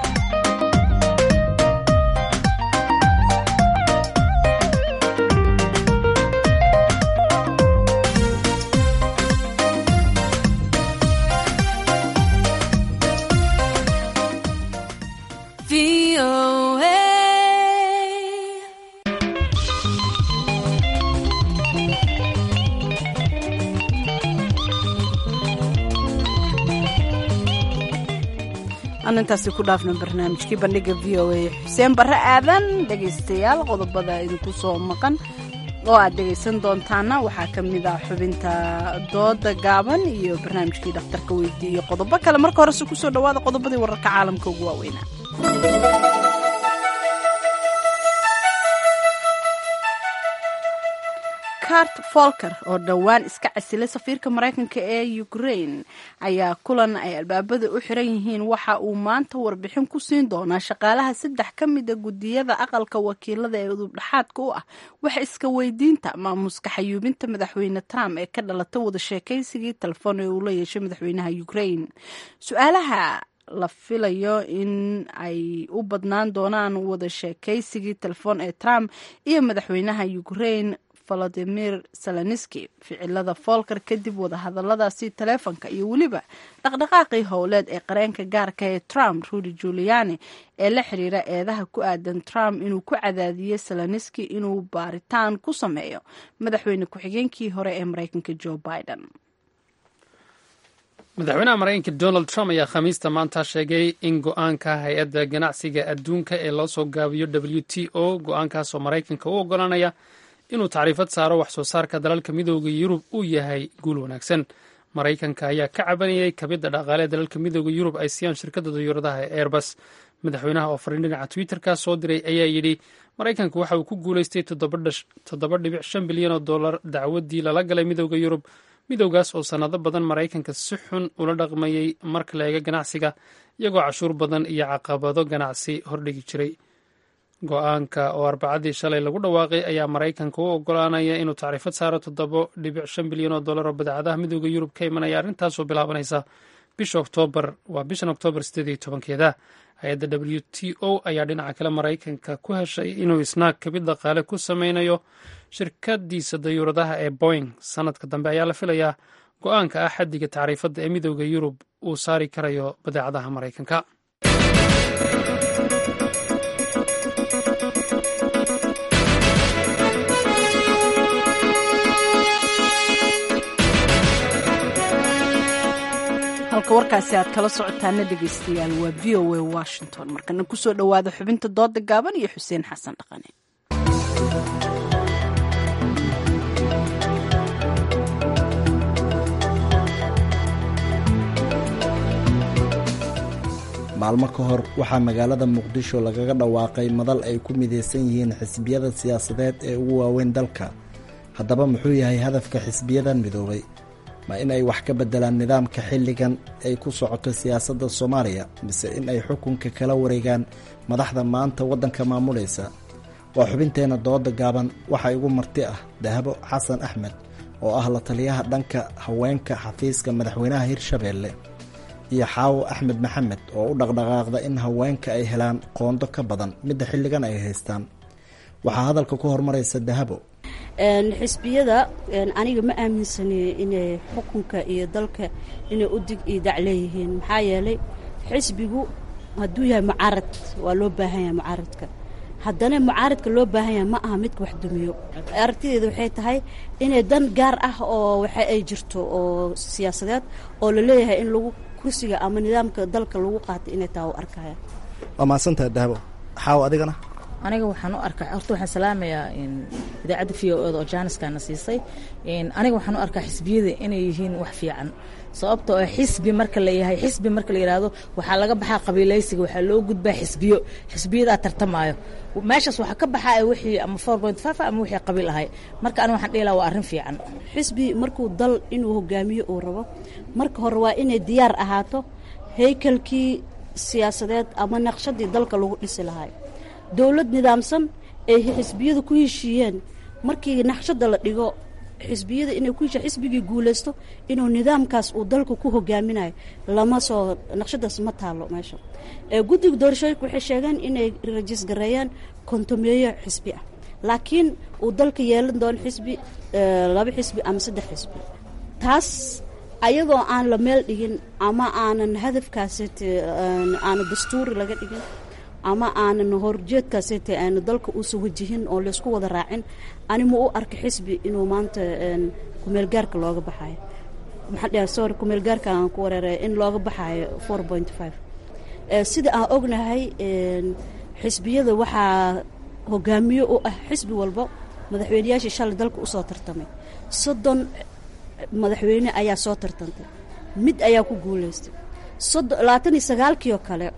aan intaasi ku dhaafno barnaamijkii bandhiga v o a xuseen barre aadan dhegaystayaal qodobada idinku soo maqan oo aad dhegaysan doontaana waxaa ka mid ah xubinta dooda gaaban iyo barnaamijkii dhakhtarka weydiiye iyo qodobo kale marka horese kusoo dhawaada qodobadii wararka caalamka ugu waaweynaa cart folker oo dhowaan iska casilay safiirka maraykanka ee ukraine ayaa kulan ay albaabada u xiran yihiin waxa uu maanta warbixin ku siin doonaa shaqaalaha saddex ka mida gudiyada aqalka wakiilada ee udubdhaxaadka u ah waxa iska weydiinta maamuska xayuubinta madaxweyne trump ee ka dhalata wada sheekaysigii telefoon ee uu la yeeshay madaxweynaha ukraine su-aalaha la filayo in ay u badnaan doonaan wada sheekaysigii telefoon ee trump iyo madaxweynaha ukraine volodimir zelenski ficilada folker kadib wadahadaladaasi taleefonka iyo weliba dhaqdhaqaaqii howleed ee qareenka gaarka ee trump rudy juliani ee la xiriira eedaha ku aadan trump inuu ku cadaadiyey zelenski inuu baaritaan ku sameeyo madaxweyne ku-xigeenkii hore ee mareykanka joe biden madaxweynaha maraykanka donald trump ayaa khamiista maanta sheegay in go-aanka hay-adda ganacsiga adduunka ee loo soo gaabiyo w t o go-aankaasoo maraykanka u oggolaanaya inuu tacriifad saaro wax soo saarka dalalka midooda yurub uu yahay guul wanaagsan maraykanka ayaa ka cabanayay kabidda dhaqaale ee dalalka midooda yurub ay siiyaan shirkadda dayuuradaha ee airbus madaxweynaha oo fariin dhinaca twitterka soo diray ayaa yidhi maraykanka waxa uu ku guulaystay toddoba dhibic shan bilyan oo dollar dacwaddii lala galay midooda yurub midowgaas oo sannado badan maraykanka si xun ula dhaqmayey marka la eega ganacsiga iyagoo cashuur badan iyo caqabado ganacsi hordhigi jiray go-aanka oo arbacadii shalay lagu dhawaaqay ayaa maraykanka u ogolaanaya inuu tacriifad saaro toddobo dhibic shan bilyan oo dollar oo badeecadaha midooda yurub ka imanaya arrintaasoo bilaabanaysa bisha oktoobar waa bishan oktoobar sideed iyo tobankeeda hay-adda w t o ayaa dhinaca kale maraykanka ku heshay inuu isna kabid dhaqaale ku sameynayo shirkadiisa dayuuradaha ee boing sanadka dambe ayaa la filayaa go-aanka ah xaddiga tacriifadda ee midooda yurub uu saari karayo badeecadaha maraykanka halka warkaasi aad kala socotaana dhegeystayaal waa v o a washington markana kusoo dhowaada xubinta dooda gaaban iyo xuseen xasan dhaqane maalmo ka hor waxaa magaalada muqdisho lagaga dhawaaqay madal ay ku midaysan yihiin xisbiyada siyaasadeed ee ugu waaweyn dalka haddaba muxuu yahay hadafka xisbiyadan midoobay ma in ay wax ka beddelaan nidaamka xilligan ay ku socoto siyaasadda soomaaliya mise in ay xukunka kala wareegaan madaxda maanta waddanka maamulaysa waa xubinteenna dooda gaaban waxaa igu marti ah dahabo xasan axmed oo ah la taliyaha dhanka haweenka xafiiska madaxweynaha hirshabeelle iyo xaawo axmed maxamed oo u dhaqdhaqaaqda in haweenka ay helaan qoondo ka badan midda xilligan ay haystaan waxaa hadalka ku hormaraysa dahabo xisbiyada aniga ma aaminsani inay xukunka iyo dalka inay u dig iyo dac leeyihiin maxaa yeelay xisbigu hadduu yahay mucaarad waa loo baahan yahay mucaaradka haddana mucaaradka loo baahan yahay ma aha midka wax dumiyo aragtideeda waxay tahay inay dan gaar ah oo waxa ay jirto oo siyaasadeed oo la leeyahay in lagu kursiga ama nidaamka dalka lagu qaatay inay taa u arkaya waa mahadsantaha dahabo xaawo adigana aniga waxaan u arkaa horta waxaan salaamayaa idaacadda v o eda oo jaaniskana siisay aniga waxaan u arkaa xisbiyada inay yihiin wax fiican sababtoo ah xisbi marka la yahay xisbi marka la yidhaahdo waxaa laga baxaa qabiilaysiga waxaa loo gudbaa xisbiyo xisbiyadaa tartamaayo meeshaas waxaa ka baxaa wixii ama four point five ama wixii qabiil ahay marka aniga waxaan dhihi lahaa waa arrin fiican xisbi markuu dal inuu hogaamiyo uu rabo marka hore waa inay diyaar ahaato haykalkii siyaasadeed ama naqshadii dalka lagu dhisi lahay dowlad nidaamsan ay xisbiyadu ku heshiiyeen markii naqshada la dhigo xisbiyada inay ku heshiya xisbigii guulaysto inuu nidaamkaas uu dalka ku hogaaminayo lama soo naqshadaas ma taalo meesha guddiga doorashooyinka waxay sheegeen inay rajis gareeyaan kontomeeyo xisbi ah laakiin uu dalka yeelan doono xisbi laba xisbi ama saddex xisbi taas ayadoo aan la meel dhigin ama aanan hadafkaasete aana dastuuri laga dhigin ama aanan horjeedkaasete aana dalka uusan wajihin oo laysku wada raacin anima u arka xisbi inuu maanta kumeelgaarka looga baxayo maxaa dheh sorry kumeelgaarka aan ku wareeraya in looga baxayo four point five sida aan ognahay xisbiyada waxaa hogaamiye u ah xisbi walba madaxweyneyaashii shalay dalka usoo tartamay soddon madaxweyne ayaa soo tartantay mid ayaa ku guulaystay labaatan iyo sagaalkii oo kale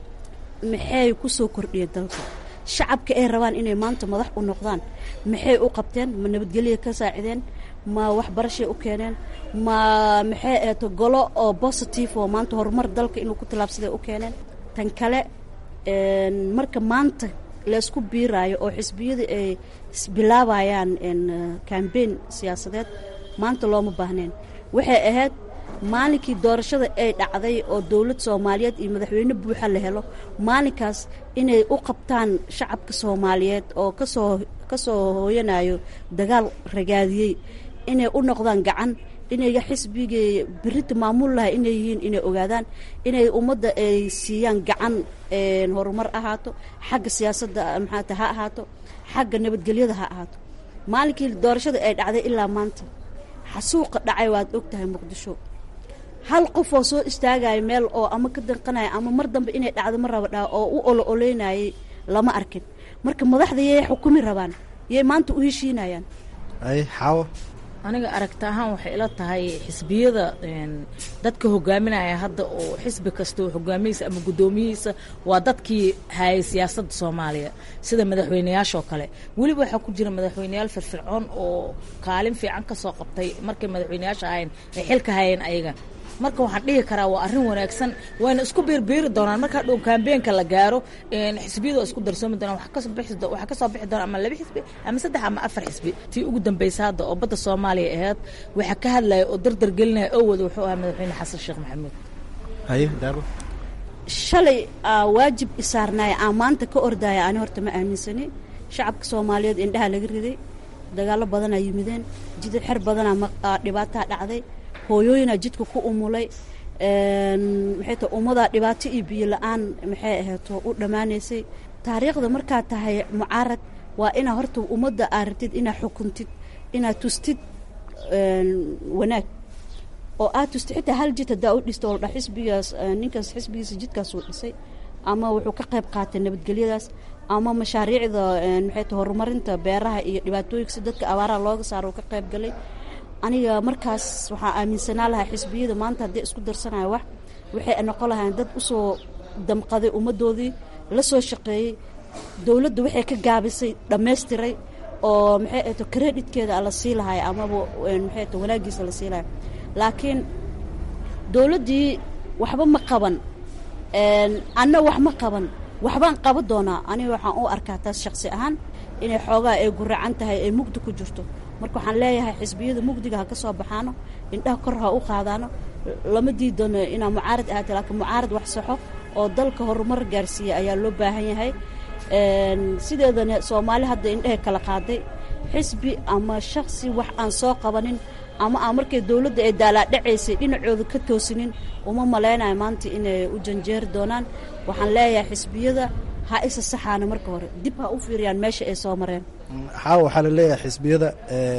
maxay ku soo kordhiyeen dalka shacabka ay rabaan inay maanta madax u noqdaan maxay u qabteen ma nabadgelya ka saacideen ma waxbarashay u keeneen ma maxay eeto golo oo positive oo maanta horumar dalka inuu ku tallaabsaday u keeneen tan kale marka maanta laysku biiraayo oo xisbiyada ay bilaabayaan cambain siyaasadeed maanta looma baahneen waxay ahayd maalinkii doorashada ay dhacday oo dowlad soomaaliyeed iyo madaxweyne buuxa la helo maalinkaas inay u qabtaan shacabka soomaaliyeed oo kasoo kasoo hooyanayo dagaal ragaadiyey inay u noqdaan gacan inay xisbigii berita maamul lahay inay yihiin inay ogaadaan inay ummadda ay siiyaan gacan horumar ahaato xagga siyaasadda maxaata ha ahaato xagga nabadgelyada ha ahaato maalinkii doorashada ay dhacday ilaa maanta xasuuqa dhacay waad og tahay muqdisho hal qof oo soo istaagaya meel oo ama ka danqanaya ama mar dambe inay dhacdo ma raba dhaa oo u olo oleynayay lama arkin marka madaxda yay xukumi rabaan yay maanta u heshiinayaan ay xaawo aniga aragti ahaan waxay ila tahay xisbiyada dadka hogaaminaya hadda oo xisbi kasta oo hogaamihiisa ama guddoomiyihiisa waa dadkii hayay siyaasadda soomaaliya sida madaxweyneyaashoo kale weliba waxaa ku jira madaxweyneyaal firfircoon oo kaalin fiican ka soo qabtay markay madaxweyneyaasha ahayn ay xilka hayeen ayaga marka waxaan dhihi karaa waa arrin wanaagsan wayna isku biirbiiri doonaan markaa dhow kambeenka la gaaro xisbiyada waa isku darsoomi doonaan waxaa kasoo bixi doona ama laba xisbi ama saddex ama afar xisbi tii ugu dambaysa hadda oo badda soomaaliya ahayd waxaa ka hadlaya oo dardar gelinaya oo wada wuxuu ahaa madaxweyne xasan sheekh maxamuud haye daabo shalay aa waajib isaarnaaya aan maanta ka ordaya ani horta ma aaminsani shacabka soomaaliyeed indhaha laga riday dagaallo badanaa yimideen jidad xer badanaa ma- dhibaataa dhacday hooyooyinaa jidka ku umulay maxay tahay ummadaa dhibaato iyo biyo la-aan maxay ahayto u dhammaanaysay taariikhda markaa tahay mucaarad waa inaa horta ummadda aa rabtid inaa xukuntid inaa tustid wanaag oo aad tustid xitaa hal jid haddaa u dhisto oo dha xisbigaas ninkaas xisbigiisa jidkaasuu dhisay ama wuxuu ka qayb qaatay nabadgelyadaas ama mashaariicda maxay tahay horumarinta beeraha iyo dhibaatooyinka si dadka abaaraha looga saaro uu ka qayb galay aniga markaas waxaa aaminsanaa lahaa xisbiyada maanta haddii isku darsanayo wax waxay noqon lahayn dad usoo damqaday ummaddoodii la soo shaqeeyey dowladda waxay ka gaabisay dhammaystiray oo maxay ahto creditkeeda la sii lahay amaba maxay ahto wanaagiisa la sii lahay laakiin dowladdii waxba ma qaban anna wax ma qaban waxbaan qaban doonaa aniga waxaan u arkaa taas shaqsi ahaan inay xoogaa ay guracan tahay ay mugdi ku jirto marka waxaan leeyahay xisbiyada mugdiga ha ka soo baxaano indhaha kor ha u qaadaano lama diidano inaa mucaarad ahaata laakiin mucaarad wax saxo oo dalka horumar gaarsiiya ayaa loo baahan yahay sideedana soomaali hadda indhahay kala qaaday xisbi ama shaksi wax aan soo qabanin ama aan markay dowladda ay daalaadhacaysay dhinacooda ka toosinin uma malaynayo maanta inay u janjeeri doonaan waxaan leeyahay xisbiyada ha isa saxaana marka hore dib ha u fiiriyaan meesha ay soo mareen xaawa waxaa la leeyahay xisbiyada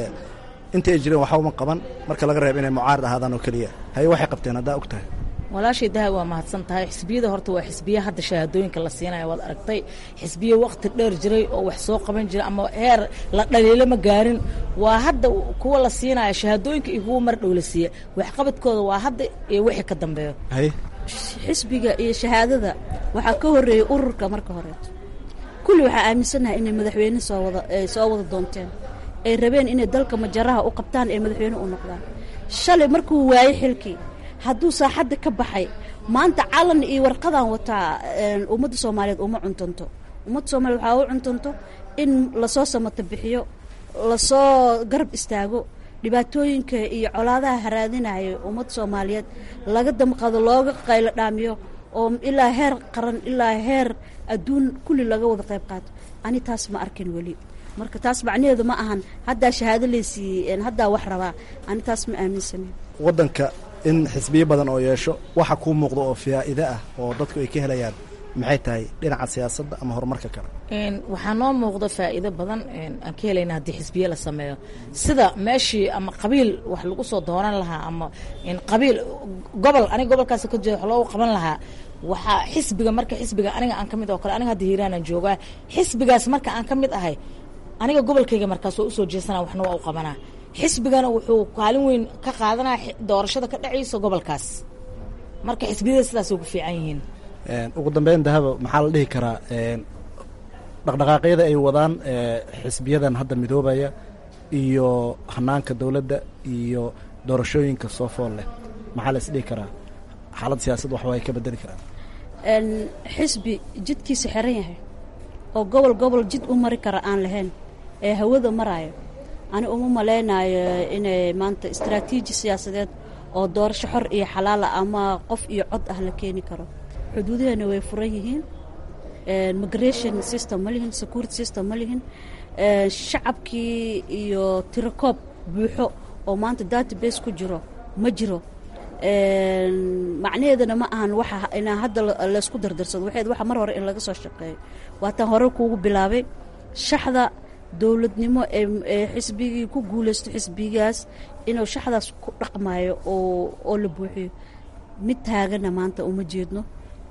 inta ay jireen waxba uma qaban marka laga reebo inay mucaarad ahaadaan oo keliya haye waxay qabteen haddaa og tahay walaashay daha waa mahadsan tahay xisbiyada horta waa xisbiya hadda shahaadooyinka la siinaya waad aragtay xisbiya waqti dheer jiray oo wax soo qaban jiray ama heer la dhaliilo ma gaarin waa hadda kuwa la siinaya shahaadooyinka iyo kuwa mar dhow la siiya waxqabadkooda waa hadda iyo wixii ka dambeeyo haye xisbiga iyo shahaadada waxaa ka horreeyey ururka marka horeeto kulli waxaa aaminsannahay inay madaxweyne soo wada ay soo wada doonteen ay rabeen inay dalka majaraha u qabtaan ee madaxweyne u noqdaan shalay markuu waayey xilkii hadduu saaxadda ka baxay maanta calan iyo warqadaan wataa ummadda soomaaliyeed uma cuntanto ummadda soomaliyeed waxaa u cuntanto in lasoo samata bixiyo lasoo garab istaago dhibaatooyinka iyo colaadaha haraadinaya ummadda soomaaliyeed laga damqado looga qaylo dhaamiyo oo ilaa heer qaran ilaa heer adduun kulli laga wada qayb qaato ani taas ma arkin weli marka taas macnaheedu ma ahan haddaa shahaado laysiiyey haddaa wax rabaa ani taas ma aaminsanin waddanka in xisbiyo badan oo yeesho waxa kuu muuqda oo faa'iide ah oo dadku ay ka helayaan maxay tahay dhinaca siyaasadda ama horumarka kale waxaa noo muuqda faa'iido badan aan ka helayna haddii xisbiye la sameeyo sida meeshii ama qabiil wax lagu soo dooran lahaa ama qabiil gobol aniga gobolkaas ka jeeda wax loogu qaban lahaa waxaa xisbiga marka xisbiga aniga aan ka mid oo kale aniga hadda hiiraanaan joogaa xisbigaas marka aan ka mid ahay aniga gobolkayga markaas waa usoo jeesanaa waxna waa u qabanaa xisbigana wuxuu kaalin weyn ka qaadanaa doorashada ka dhacaysa gobolkaas marka xisbiyada sidaasay ku fiican yihiin ugu dambeyn dahaba maxaa la dhihi karaa dhaqdhaqaaqyada ay wadaan xisbiyadan hadda midoobaya iyo hanaanka dowladda iyo doorashooyinka soo fool leh maxaa la isdhihi karaa xaalad siyaasad waxba ay ka bedeli karaan xisbi jidkiisa xiran yahay oo gobol gobol jid u mari kara aan lahayn ee hawada maraayo ani uma malaynayo inay maanta istraatiiji siyaasadeed oo doorasho xor iyo xalaala ama qof iyo cod ah la keeni karo xuduudaheena way furan yihiin migration system ma lihin security system ma lihin shacabkii iyo tirakoob buuxo oo maanta database ku jiro ma jiro macnaheedana ma ahan waxa inaa hadda laysku dardarsado waxayd waxa mar hore in laga soo shaqeeyo waataan hore kuugu bilaabay shaxda dowladnimo ee xisbigii ku guulaysto xisbigaas inuu shaxdaas ku dhaqmayo oo oo la buuxiyo mid taagana maanta uma jeedno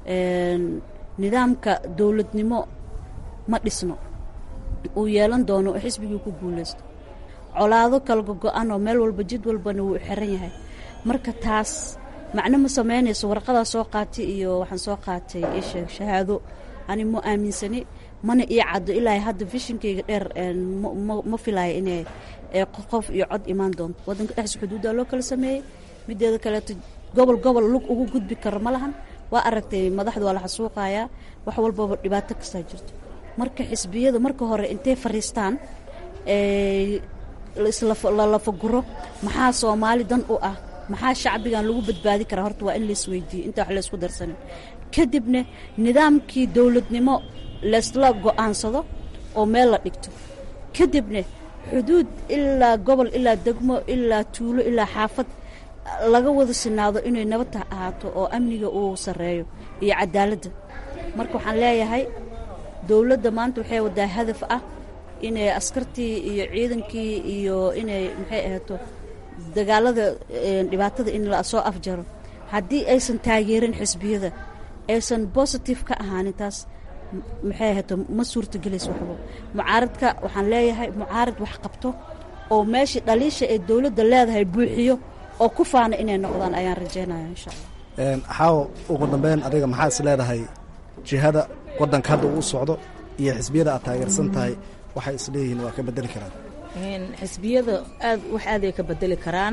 nidaamka dowladnimo ma dhisno uu yeelan doono oo xisbigii ku guulaysto colaado kala gogo-an oo meel walba jid walbana wuu xiran yahay marka taas macno ma samaynayso warqadaa soo qaatay iyo waxaan soo qaatay isha shahaado ani ma aaminsani mana ii caddo ilaa hadda vishinkayga dheer ma filaayo inay qof iyo cod imaan doonto waddanka dhexdiisa xuduuddaa loo kala sameeyey mideeda kaleeto gobol gobol lug ugu gudbi karo ma lahan waa aragtay madaxda waa la xasuuqayaa wax walbaba dhibaato kastaa jirto marka xisbiyada marka hore intay fariistaan la lafaguro maxaa soomaali dan u ah maxaa shacbigan lagu badbaadi karaa horta waa in laisweydiiyo inta wax laysku darsanin kadibna nidaamkii dowladnimo laysla go'aansado oo meel la dhigto kadibna xuduud ilaa gobol ilaa degmo ilaa tuulo ilaa xaafad laga wada sinaado inay nabadta ahaato oo amniga uu sarreeyo iyo cadaaladda marka waxaan leeyahay dowladda maanta waxay wadaa hadaf ah inay askartii iyo ciidankii iyo inay maxay ahaato dagaalada dhibaatada in la soo afjaro haddii aysan taageerin xisbiyada aysan bositive ka ahaanin taas maxay ahaato ma suurtagelayso waxba mucaaradka waxaan leeyahay mucaarad wax qabto oo meeshii dhaliisha ee dowladda leedahay buuxiyo oo ku faana inay noqdaan ayaan rajaynaya insha allah xaawo ugu dambeyn adiga maxaa is leedahay jihada waddanka hadda uu socdo iyo xisbiyada aad taageersan tahay waxay isleeyihiin waa ka bedeli karaan xisbiyada aad wax aaday ka bedeli karaan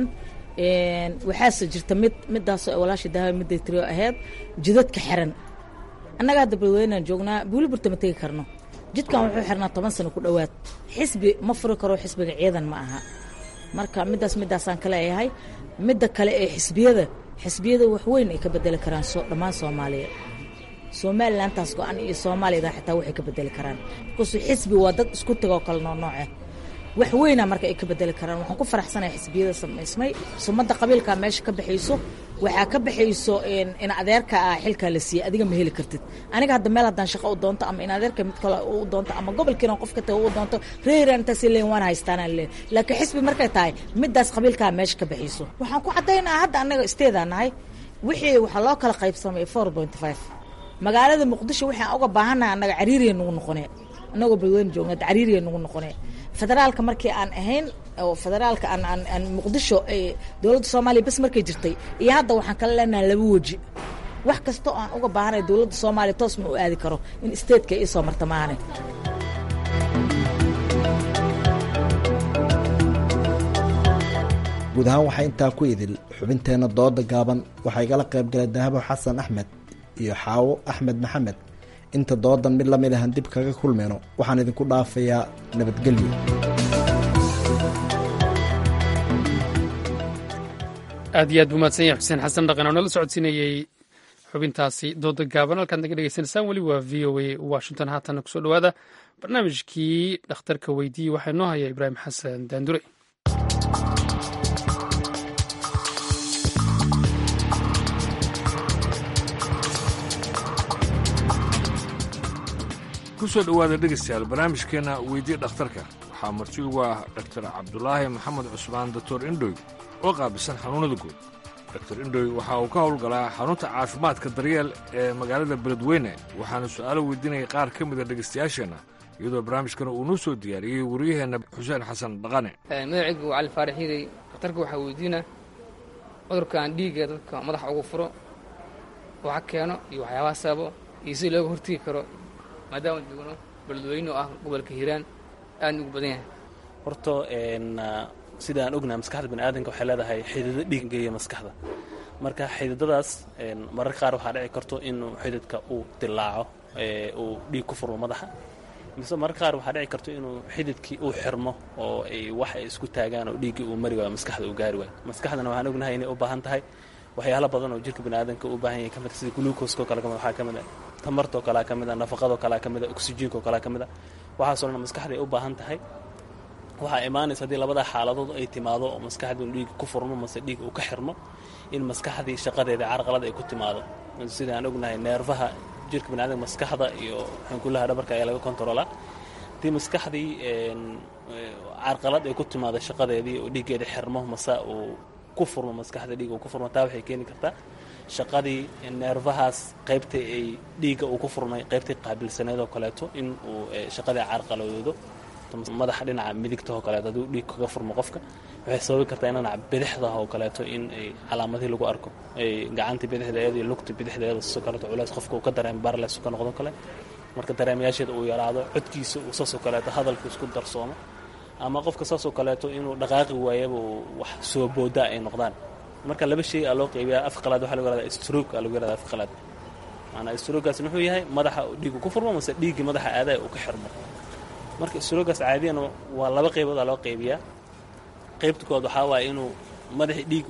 waxaase jirta mid midaasoo walaasha daawa midday tiro ahayd jidadka xiran annaga hadda badweynaan joognaa buuliburta ma tegi karno jidkan wuxuu xirnaa toban sano ku dhowaad xisbi ma furi karo xisbiga ciidan ma aha marka midaas midaasaan ka leeyahay midda kale ee xisbiyada xisbiyada wax weyn ay ka bedeli karaan dhammaan soomaaliya somalilantaas go-an iyo soomaaliyada xitaa waxay ka bedeli karaan markaasuu xisbi waa dad isku tagoo kale noonooce wax weyna marka ay ka bedeli karaan waxaan ku faraxsanaya xisbiyada samaysmay sumadda qabiilka meesha ka baxayso waxaa ka baxayso in adeerka ah xilkaa la siiyey adiga ma heli kartid aniga hadda meel haddaan shaqo u doonto ama in adeerka mid kale u doonto ama gobolkiina qof ka taga u doonto reeran intaas leen waan haystaanaan leen laakiin xisbi markay tahay midaas qabiilkaa meesha ka baxayso waxaan ku caddaynaa hadda annaga isteedaa nahay wixii waxaa loo kala qaybsamay four point five magaalada muqdisho waxaan uga baahannahay annaga cariiriya nagu noqonee annagoo badweyne joogna cariiriya nagu noqonee federaalka markii aan ahayn oo federaalka aan aan aan muqdisho dowladda soomaaliya bas markay jirtay iyo hadda waxaan kala leenahay laba weji wax kasta oo aan uga baahanay dowladda soomaaliya toos ma u aadi karo in statetka ii soo marta maahane guud ahaan waxaa intaa ku idil xubinteenna dooda gaaban waxaa igala qayb galay dahabo xasan axmed iyo xaawo axmed maxamed inta doodan mid lamid ahan dib kaga kulmayno waxaan idinku dhaafayaa nabadgelyo aad iyo aad buu mahadsan yahay xuseen xasan dhaqan oo nala socodsiinayey xubintaasi dooda gaaban halkaad naga dhegeysanaysaan weli waa v o a washington haatanna kusoo dhowaada barnaamijkii dhakhtarka weydiiyey waxaa inoo haya ibraahim xasan daandure kusoo dhowaada dhegaystayaal barnaamijkeenna weydii dhakhtarka waxaa marti ugu ah dhaktar cabdulaahi maxamed cusmaan doctor indhoy oo qaabisan xanuunnada guud doctor indhoy waxa uu ka howlgalaa xarunta caafimaadka daryeel ee magaalada beledweyne waxaana su'aalo weydiinaya qaar ka mida dhegaystayaasheenna iyadoo barnaamijkana uu noo soo diyaariyey wariyaheenna xuseen xasan dhaqane magacaygu cali faarax hiday dhakhtarka waxaa weydiina cudurkan dhiigga dadka madaxa ugu furo waxa keeno iyo waxyaabaha sababo iyo si looga hortegi karo maadaama joogno beledweyne oo ah gobolka hiiraan aadna ugu badan yahay horta sida aan ognahay maskaxda bani aadanka waxay leedahay xididdo dhiig geeya maskaxda marka xididadaas mararka qaar waxaa dhici karto inuu xididka uu dilaaco uu dhiig ku furmo madaxa mise mararka qaar waxaa dhici karto inuu xididkii uu xirmo oo ay wax ay isku taagaan oo dhiiggii uu mari waayo maskaxda uu gaari waayo maskaxdana waxaan ognahay inay u baahan tahay waxyaalo badan oo jirka bani aadanka u baahan yahay ka mid sida gluukoskoo kale kamid waxaa ka mid a tamartoo kalea ka mid a nafaqadoo kalea ka mid a oksijiinkoo kalea ka mid a waxaasoo dhan maskaxday u baahan tahay waxaa imaanaysa haddii labadaa xaaladood ay timaado oo maskaxdii dhiig ku furmo mase dhiig uu ka xirmo in maskaxdii shaqadeeda carqalad ay ku timaado sida aan ognahay neerfaha jirka bani aadamka maskaxda iyo xankulaha dhabarka ayaa laga kontaroolaa haddii maskaxdii carqalad ay ku timaado shaqadeedii oo dhiiggeeda xirmo mase uu ku furmo maskaxda dhiig uu ku furmo taa waxay keeni kartaa shaqadii neerfahaas qaybta ay dhiigga uu ku furmay qaybtii qaabilsaneed oo kaleeto in uu shaqadii carqaladoodo madaxa dhinaca midigtahoo kaleeto hadduu dhiig kaga furmo qofka waxay sababi kartaa in dhinaca bidixdaha oo kaleeto in ay calaamadihii lagu arko ay gacantii bidixdeeda iyo lugta bidixdeeda sidoo kaleeto culays qofka uu ka dareemo barles ka noqdo kale marka dareemayaasheeda uu yaraado codkiisa uu saasoo kaleeto hadalku isku darsoomo ama qofka saasoo kaleeto inuu dhaqaaqi waayaba uu wax soo boodaa ay noqdaan marka laba shay aa loo qaybiyaa afka qalaad waxa lagu yahahdaa stroog aa lagu yahahdaa afka qalaad maanaa stroogaas muxuu yahay madaxa dhiigu ku furmo mase dhiiggii madaxa aadaya uu ka xirmo marka stroogaas caadiyan waa laba qaybood aa loo qaybiyaa qaybta koowaad waxaa waaye inuu madaxii dhiig uu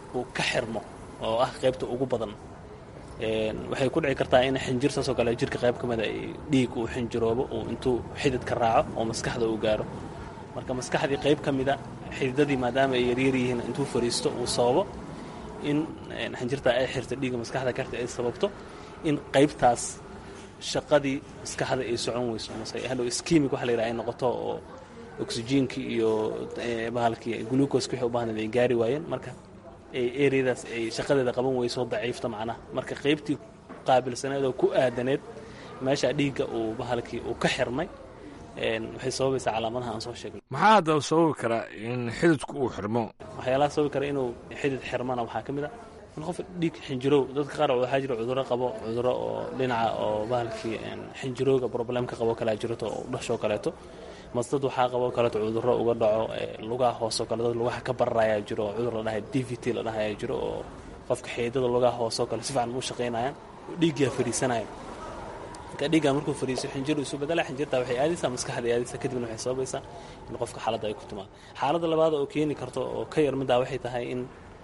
uu ka xirmo oo ah qaybta ugu badan waxay ku dhici kartaa in xinjir saasoo kale jirka qayb ka mida dhiig uu xinjiroobo uu intuu xididka raaco oo maskaxda uu gaaro marka maskaxdii qayb ka mida xididadii maadaama ay yaryar yihiin intuu fariisto uu sababo in xinjirtaa ay xirto dhiigga maskaxda karta ay sababto in qaybtaas shaqadii maskaxda ay socon weyso mase hadhow skimig waxa la yidhaha ay noqoto oo oxygenkii iyo bahalkii glucoska wixii u baahnayd ay gaari waayeen marka areadaas ay shaqadeeda qaban weyso daciifta macnaha marka qaybtii qaabilsaneed oo ku aadaneed meesha dhiigga uu bahalkii uu ka xirmay waxay sababaysaa calaamadaha aan soo sheegnay maxaa haddaba sababi karaa in xididku uu xirmo waxyaalaha sababi kara inuu xidid xirmana waxaa ka mid a in qof dhiig xinjirow dadka qaar waxaa jira cudurro qabo cudurro oo dhinaca oo bahalkii xinjirowga problemka qabo kalaa jirto oo dhashoo kaleeto mase dad waxaa qabo kaleeto cudurro uga dhaco lugaha hoosoo kale dad lugaha ka bararayaa jiro oo cudur la dhahay d v t la dhahayaa jiro oo qofka xeedada lugaha hoosoo kale si fiican u shaqaynayaan dhiiggaa fariisanaya marka dhiiggaa markuu fariiso xinjiru isu bedela xinjirtaa waxay aadaysaa maskaxda aadaysaa kadibna waxay sababaysaa in qofka xaaladda ay ku timaado xaaladda labaad oo keeni karto oo ka yar middaa waxay tahay in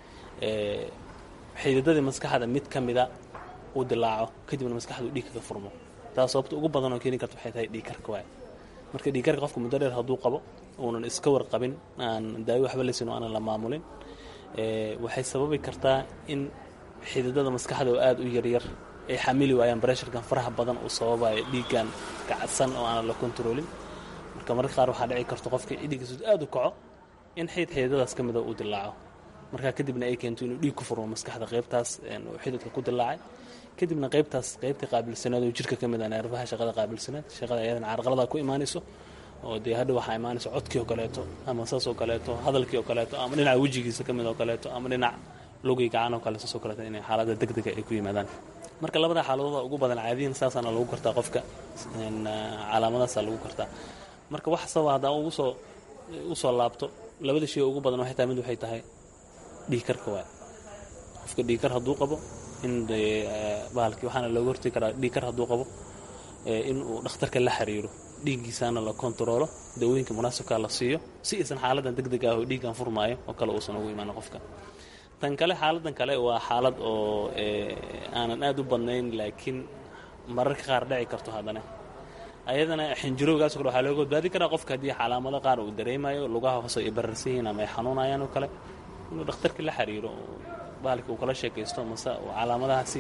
xididadii maskaxda mid ka mida uu dilaaco kadibna maskaxdu dhiig kaga furmo taas sababta ugu badan oo keeni karta waxay tahay dhiigkarka waay marka dhiigkarka qofka muddo dheer hadduu qabo uunan iska warqabin aan daawi waxba laysin oo aanan la maamulin waxay sababi kartaa in xididada maskaxda oo aada u yaryar ay xamili waayaan bresharkan faraha badan uu sababayo dhiiggan kacadsan oo aanan la kontroolin marka mararka qaar waxaa dhici karto qofka dhiiggiisu aada u kaco in xidid xididadaas ka mida uu dilaaco markaa kadibna ay keento inuu dhiig ku furmo maskaxda qaybtaas uu xididka ku dilaacay kadibna qaybtaas qaybta qaabilsaneed oo jirka ka mid a neerfaha shaqada qaabilsaneed shaqada ayadana carqaladaa ku imaanayso oo dee hadha waxaa imaanaysa codkii oo kaleeto ama saas oo kaleeto hadalkii oo kaleeto ama dhinaca wejigiisa ka mid oo kaleeto ama dhinac logay gacan oo kale saas oo kaleeto inay xaaladda degdega ay ku yimaadaan marka labada xaaladooda ugu badan caadiyan saasaana lagu kartaa qofka calaamadaasaa lagu kartaa marka wax sababa haddaan ugu soo usoo laabto labada shay ugu badan waxay tahay mid waxay tahay dhiigkarka waay qofka dhiigkar hadduu qabo in bahalkii waxaana looga hortegi karaa dhiigkar hadduu qabo in uu dhakhtarka la xiriiro dhiiggiisaana la kontaroolo dawooyinka munaasibkaa la siiyo si aysan xaaladan deg deg ah oo dhiiggan furmaayo oo kale uusan ugu imaan qofka tan kale xaaladan kale waa xaalad oo aanan aad u badnayn laakiin mararka qaar dhici karto haddana ayadana xinjirowgaas kale waxaa looga badbaadi karaa qofka haddii calaamado qaar uu dareemayo lugaha hoose ay bararsan yihiin ama ay xanuunayaan oo kale inuu dhakhtarka la xiriiro bahalkii uu kala sheekaysto mase calaamadahaasi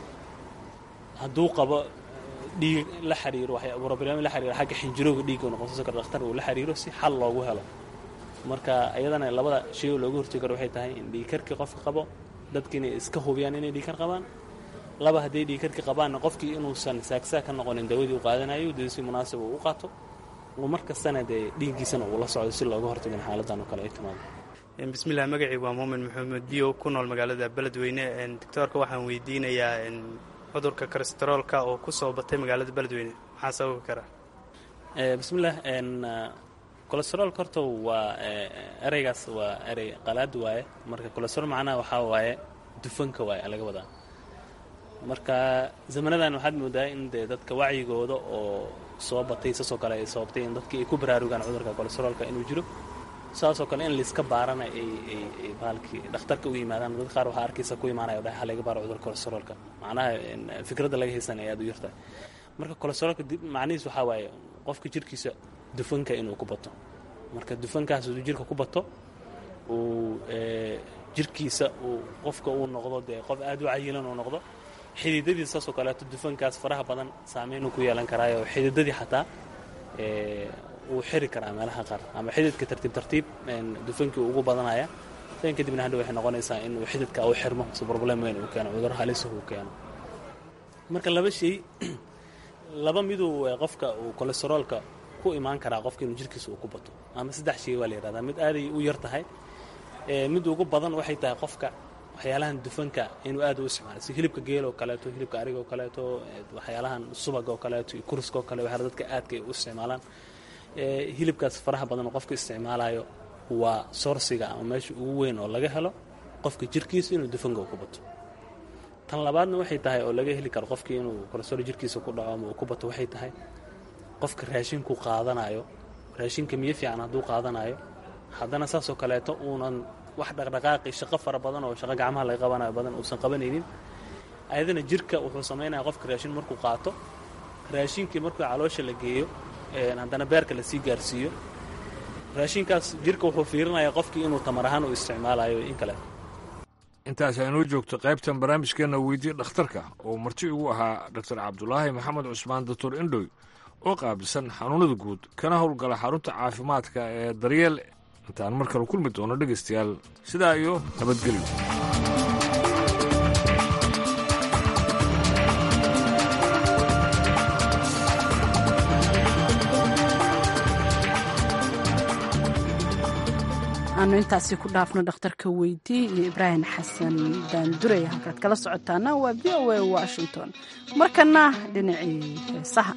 hadduu qabo dhiig la xiriiro roblem la xiriiro xagga xinjirowga dhiigga noqonso kara dhakhtar uu la xiriiro si xal loogu helo marka iyadana labada shay oo looga hortegi karo waxay tahay in dhiigkarkii qofka qabo dadki inay iska hubiyaan inay dhiigkar qabaan laba hadday dhiigkarkii qabaanna qofkii inuusan saagsaag ka noqonin dawadii uu qaadanayo dee si munaasib uu u qaato oo mar kastana dee dhiiggiisana uu la socdo si looga hortago in xaaladan oo kale ay timaado bismillaah magacii waa muumin maxamed biyo ku nool magaalada beledweyne doctoorka waxaan weydiinayaa cudurka kolesteroolka oo ku soo batay magaalada beledweyne maxaa sababi karaa bismillaah kolesteroolka horta waa ereygaas waa erey qalaad waaye marka kolesterool macnaha waxaa waaye dufanka waaye laga wadaa marka zamanadan waxaad moodaa in dee dadka wacyigooda oo soo batay saasoo kale ay sababtay in dadkii ay ku baraarugaan cudurka kolesteroolka inuu jiro saasoo kale in layska baarana ay bahalkii dhakhtarka u yimaadaan dad qaar waxaa arkaysa ku imaanaya dhahay halaga baaro cudurka kolesteroolka macnaha fikradda laga haysanaya aad u yartahay marka kolesteroolka macnihiis waxaa waaye qofka jirkiisa dufanka inuu ku bato marka dufankaas hadduu jirka ku bato uu jirkiisa uu qofka uu noqdo dee qof aad u cayilan uu noqdo xididadii saasoo kaleeto dufankaas faraha badan saameynuu ku yeelan karaayo xididadii xataa wuu xiri karaa meelaha qaar ama xididka tartiib tartiib dufankii ugu badanaya dan kadibna hadha waxay noqonaysaa inuu xididka u xirmo si problem weyn uu keeno cudur halis uu keeno marka laba shay laba miduu qofka uu kolesteroolka ku imaan karaa qofka inuu jirkiisa uu ku bato ama saddex shay waa la yihahdaa mid aaday u yar tahay mid ugu badan waxay tahay qofka waxyaalahan dufanka inuu aad u isticmaalo si hilibka geel oo kaleeto hilibka ariga oo kaleeto waxyaalahan subaga oo kaleeto iyo kuriska oo kale waxyaala dadka aadka ay u isticmaalaan hilibkaas faraha badan oo qofka isticmaalayo waa soorsiga ama meesha ugu weyn oo laga helo qofka jirkiisa inuu dufanka ku bato tan labaadna waxay tahay oo laga heli karo qofkii inuu kolesterool jirkiisa ku dhaco ama uu ku bato waxay tahay qofka raashinku qaadanayo raashinka miyo fiican hadduu qaadanayo haddana saasoo kaleeto uunan wax dhaqdhaqaaqi shaqo fara badan oo shaqo gacmaha laga qabanayo badan uusan qabanaynin ayadana jirka wuxuu samaynaya qofka raashin markuu qaato raashinkii markuu caloosha la geeyo haddana beerka lasii gaarsiiyo raashinkaas jirka wuxuu fiirinayaa qofkii inuu tamar ahaan u isticmaalayo in kale intaas aynoo joogto qaybtan barnaamijkeenna weydii dhakhtarka oo marti ugu ahaa dor cabdulaahi maxamed cusmaan doctor indhoy oo qaabilsan xanuunada guud kana howlgala xarunta caafimaadka ee daryeel intaan mar kale kulmi doono dhegaystayaal sidaa iyo nabadgelyo aanu intaasi ku dhaafno dhakhtarka weydii iyo ibraahim xasan daandurey halkaad kala socotaana waa v o a washington markana dhinacii heesaha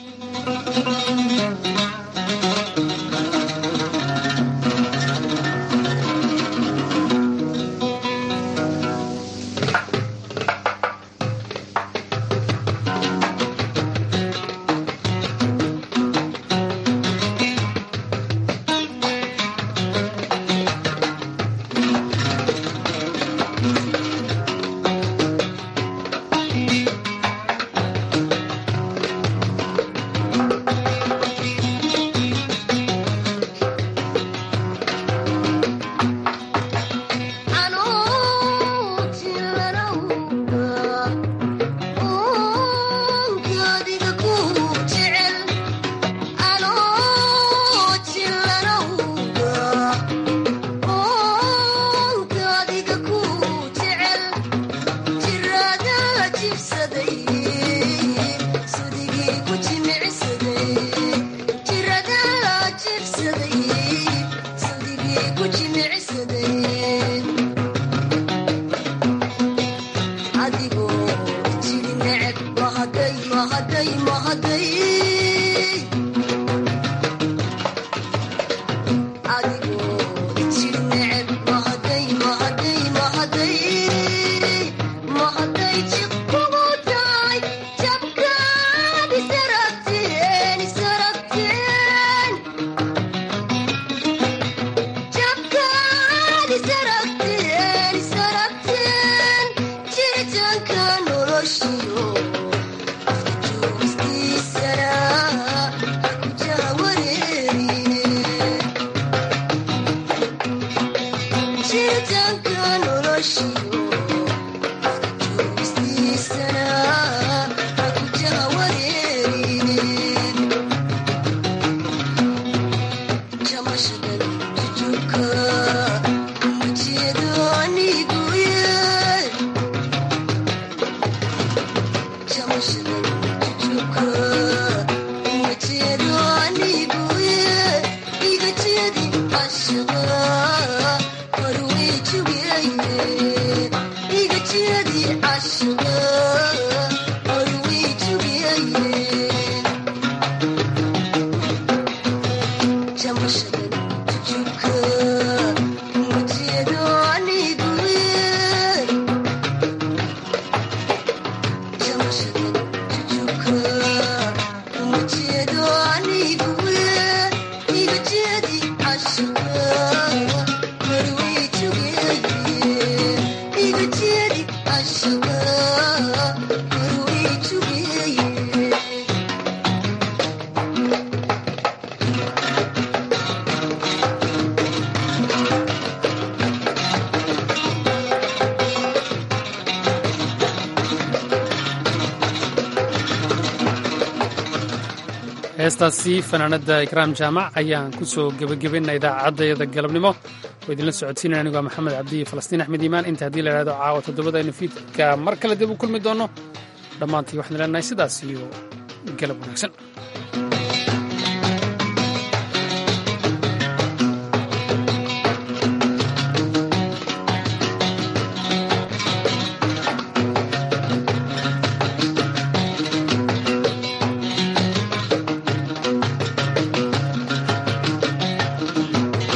heestaasi fanaanada ikraam jaamac ayaan ku soo gebagabayna idaacaddayada galabnimo oo idinla socodsiinaya anigoo maxamed cabdi iyo falastiin axmed iimaan inta haddii la idhahdo caawa toddobadaynu fiidka mar kale dib u kulmi doonno dhammaantii waxaan leenahay sidaas iyo galab wanaagsan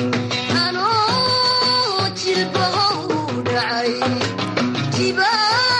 jilbahow dhacay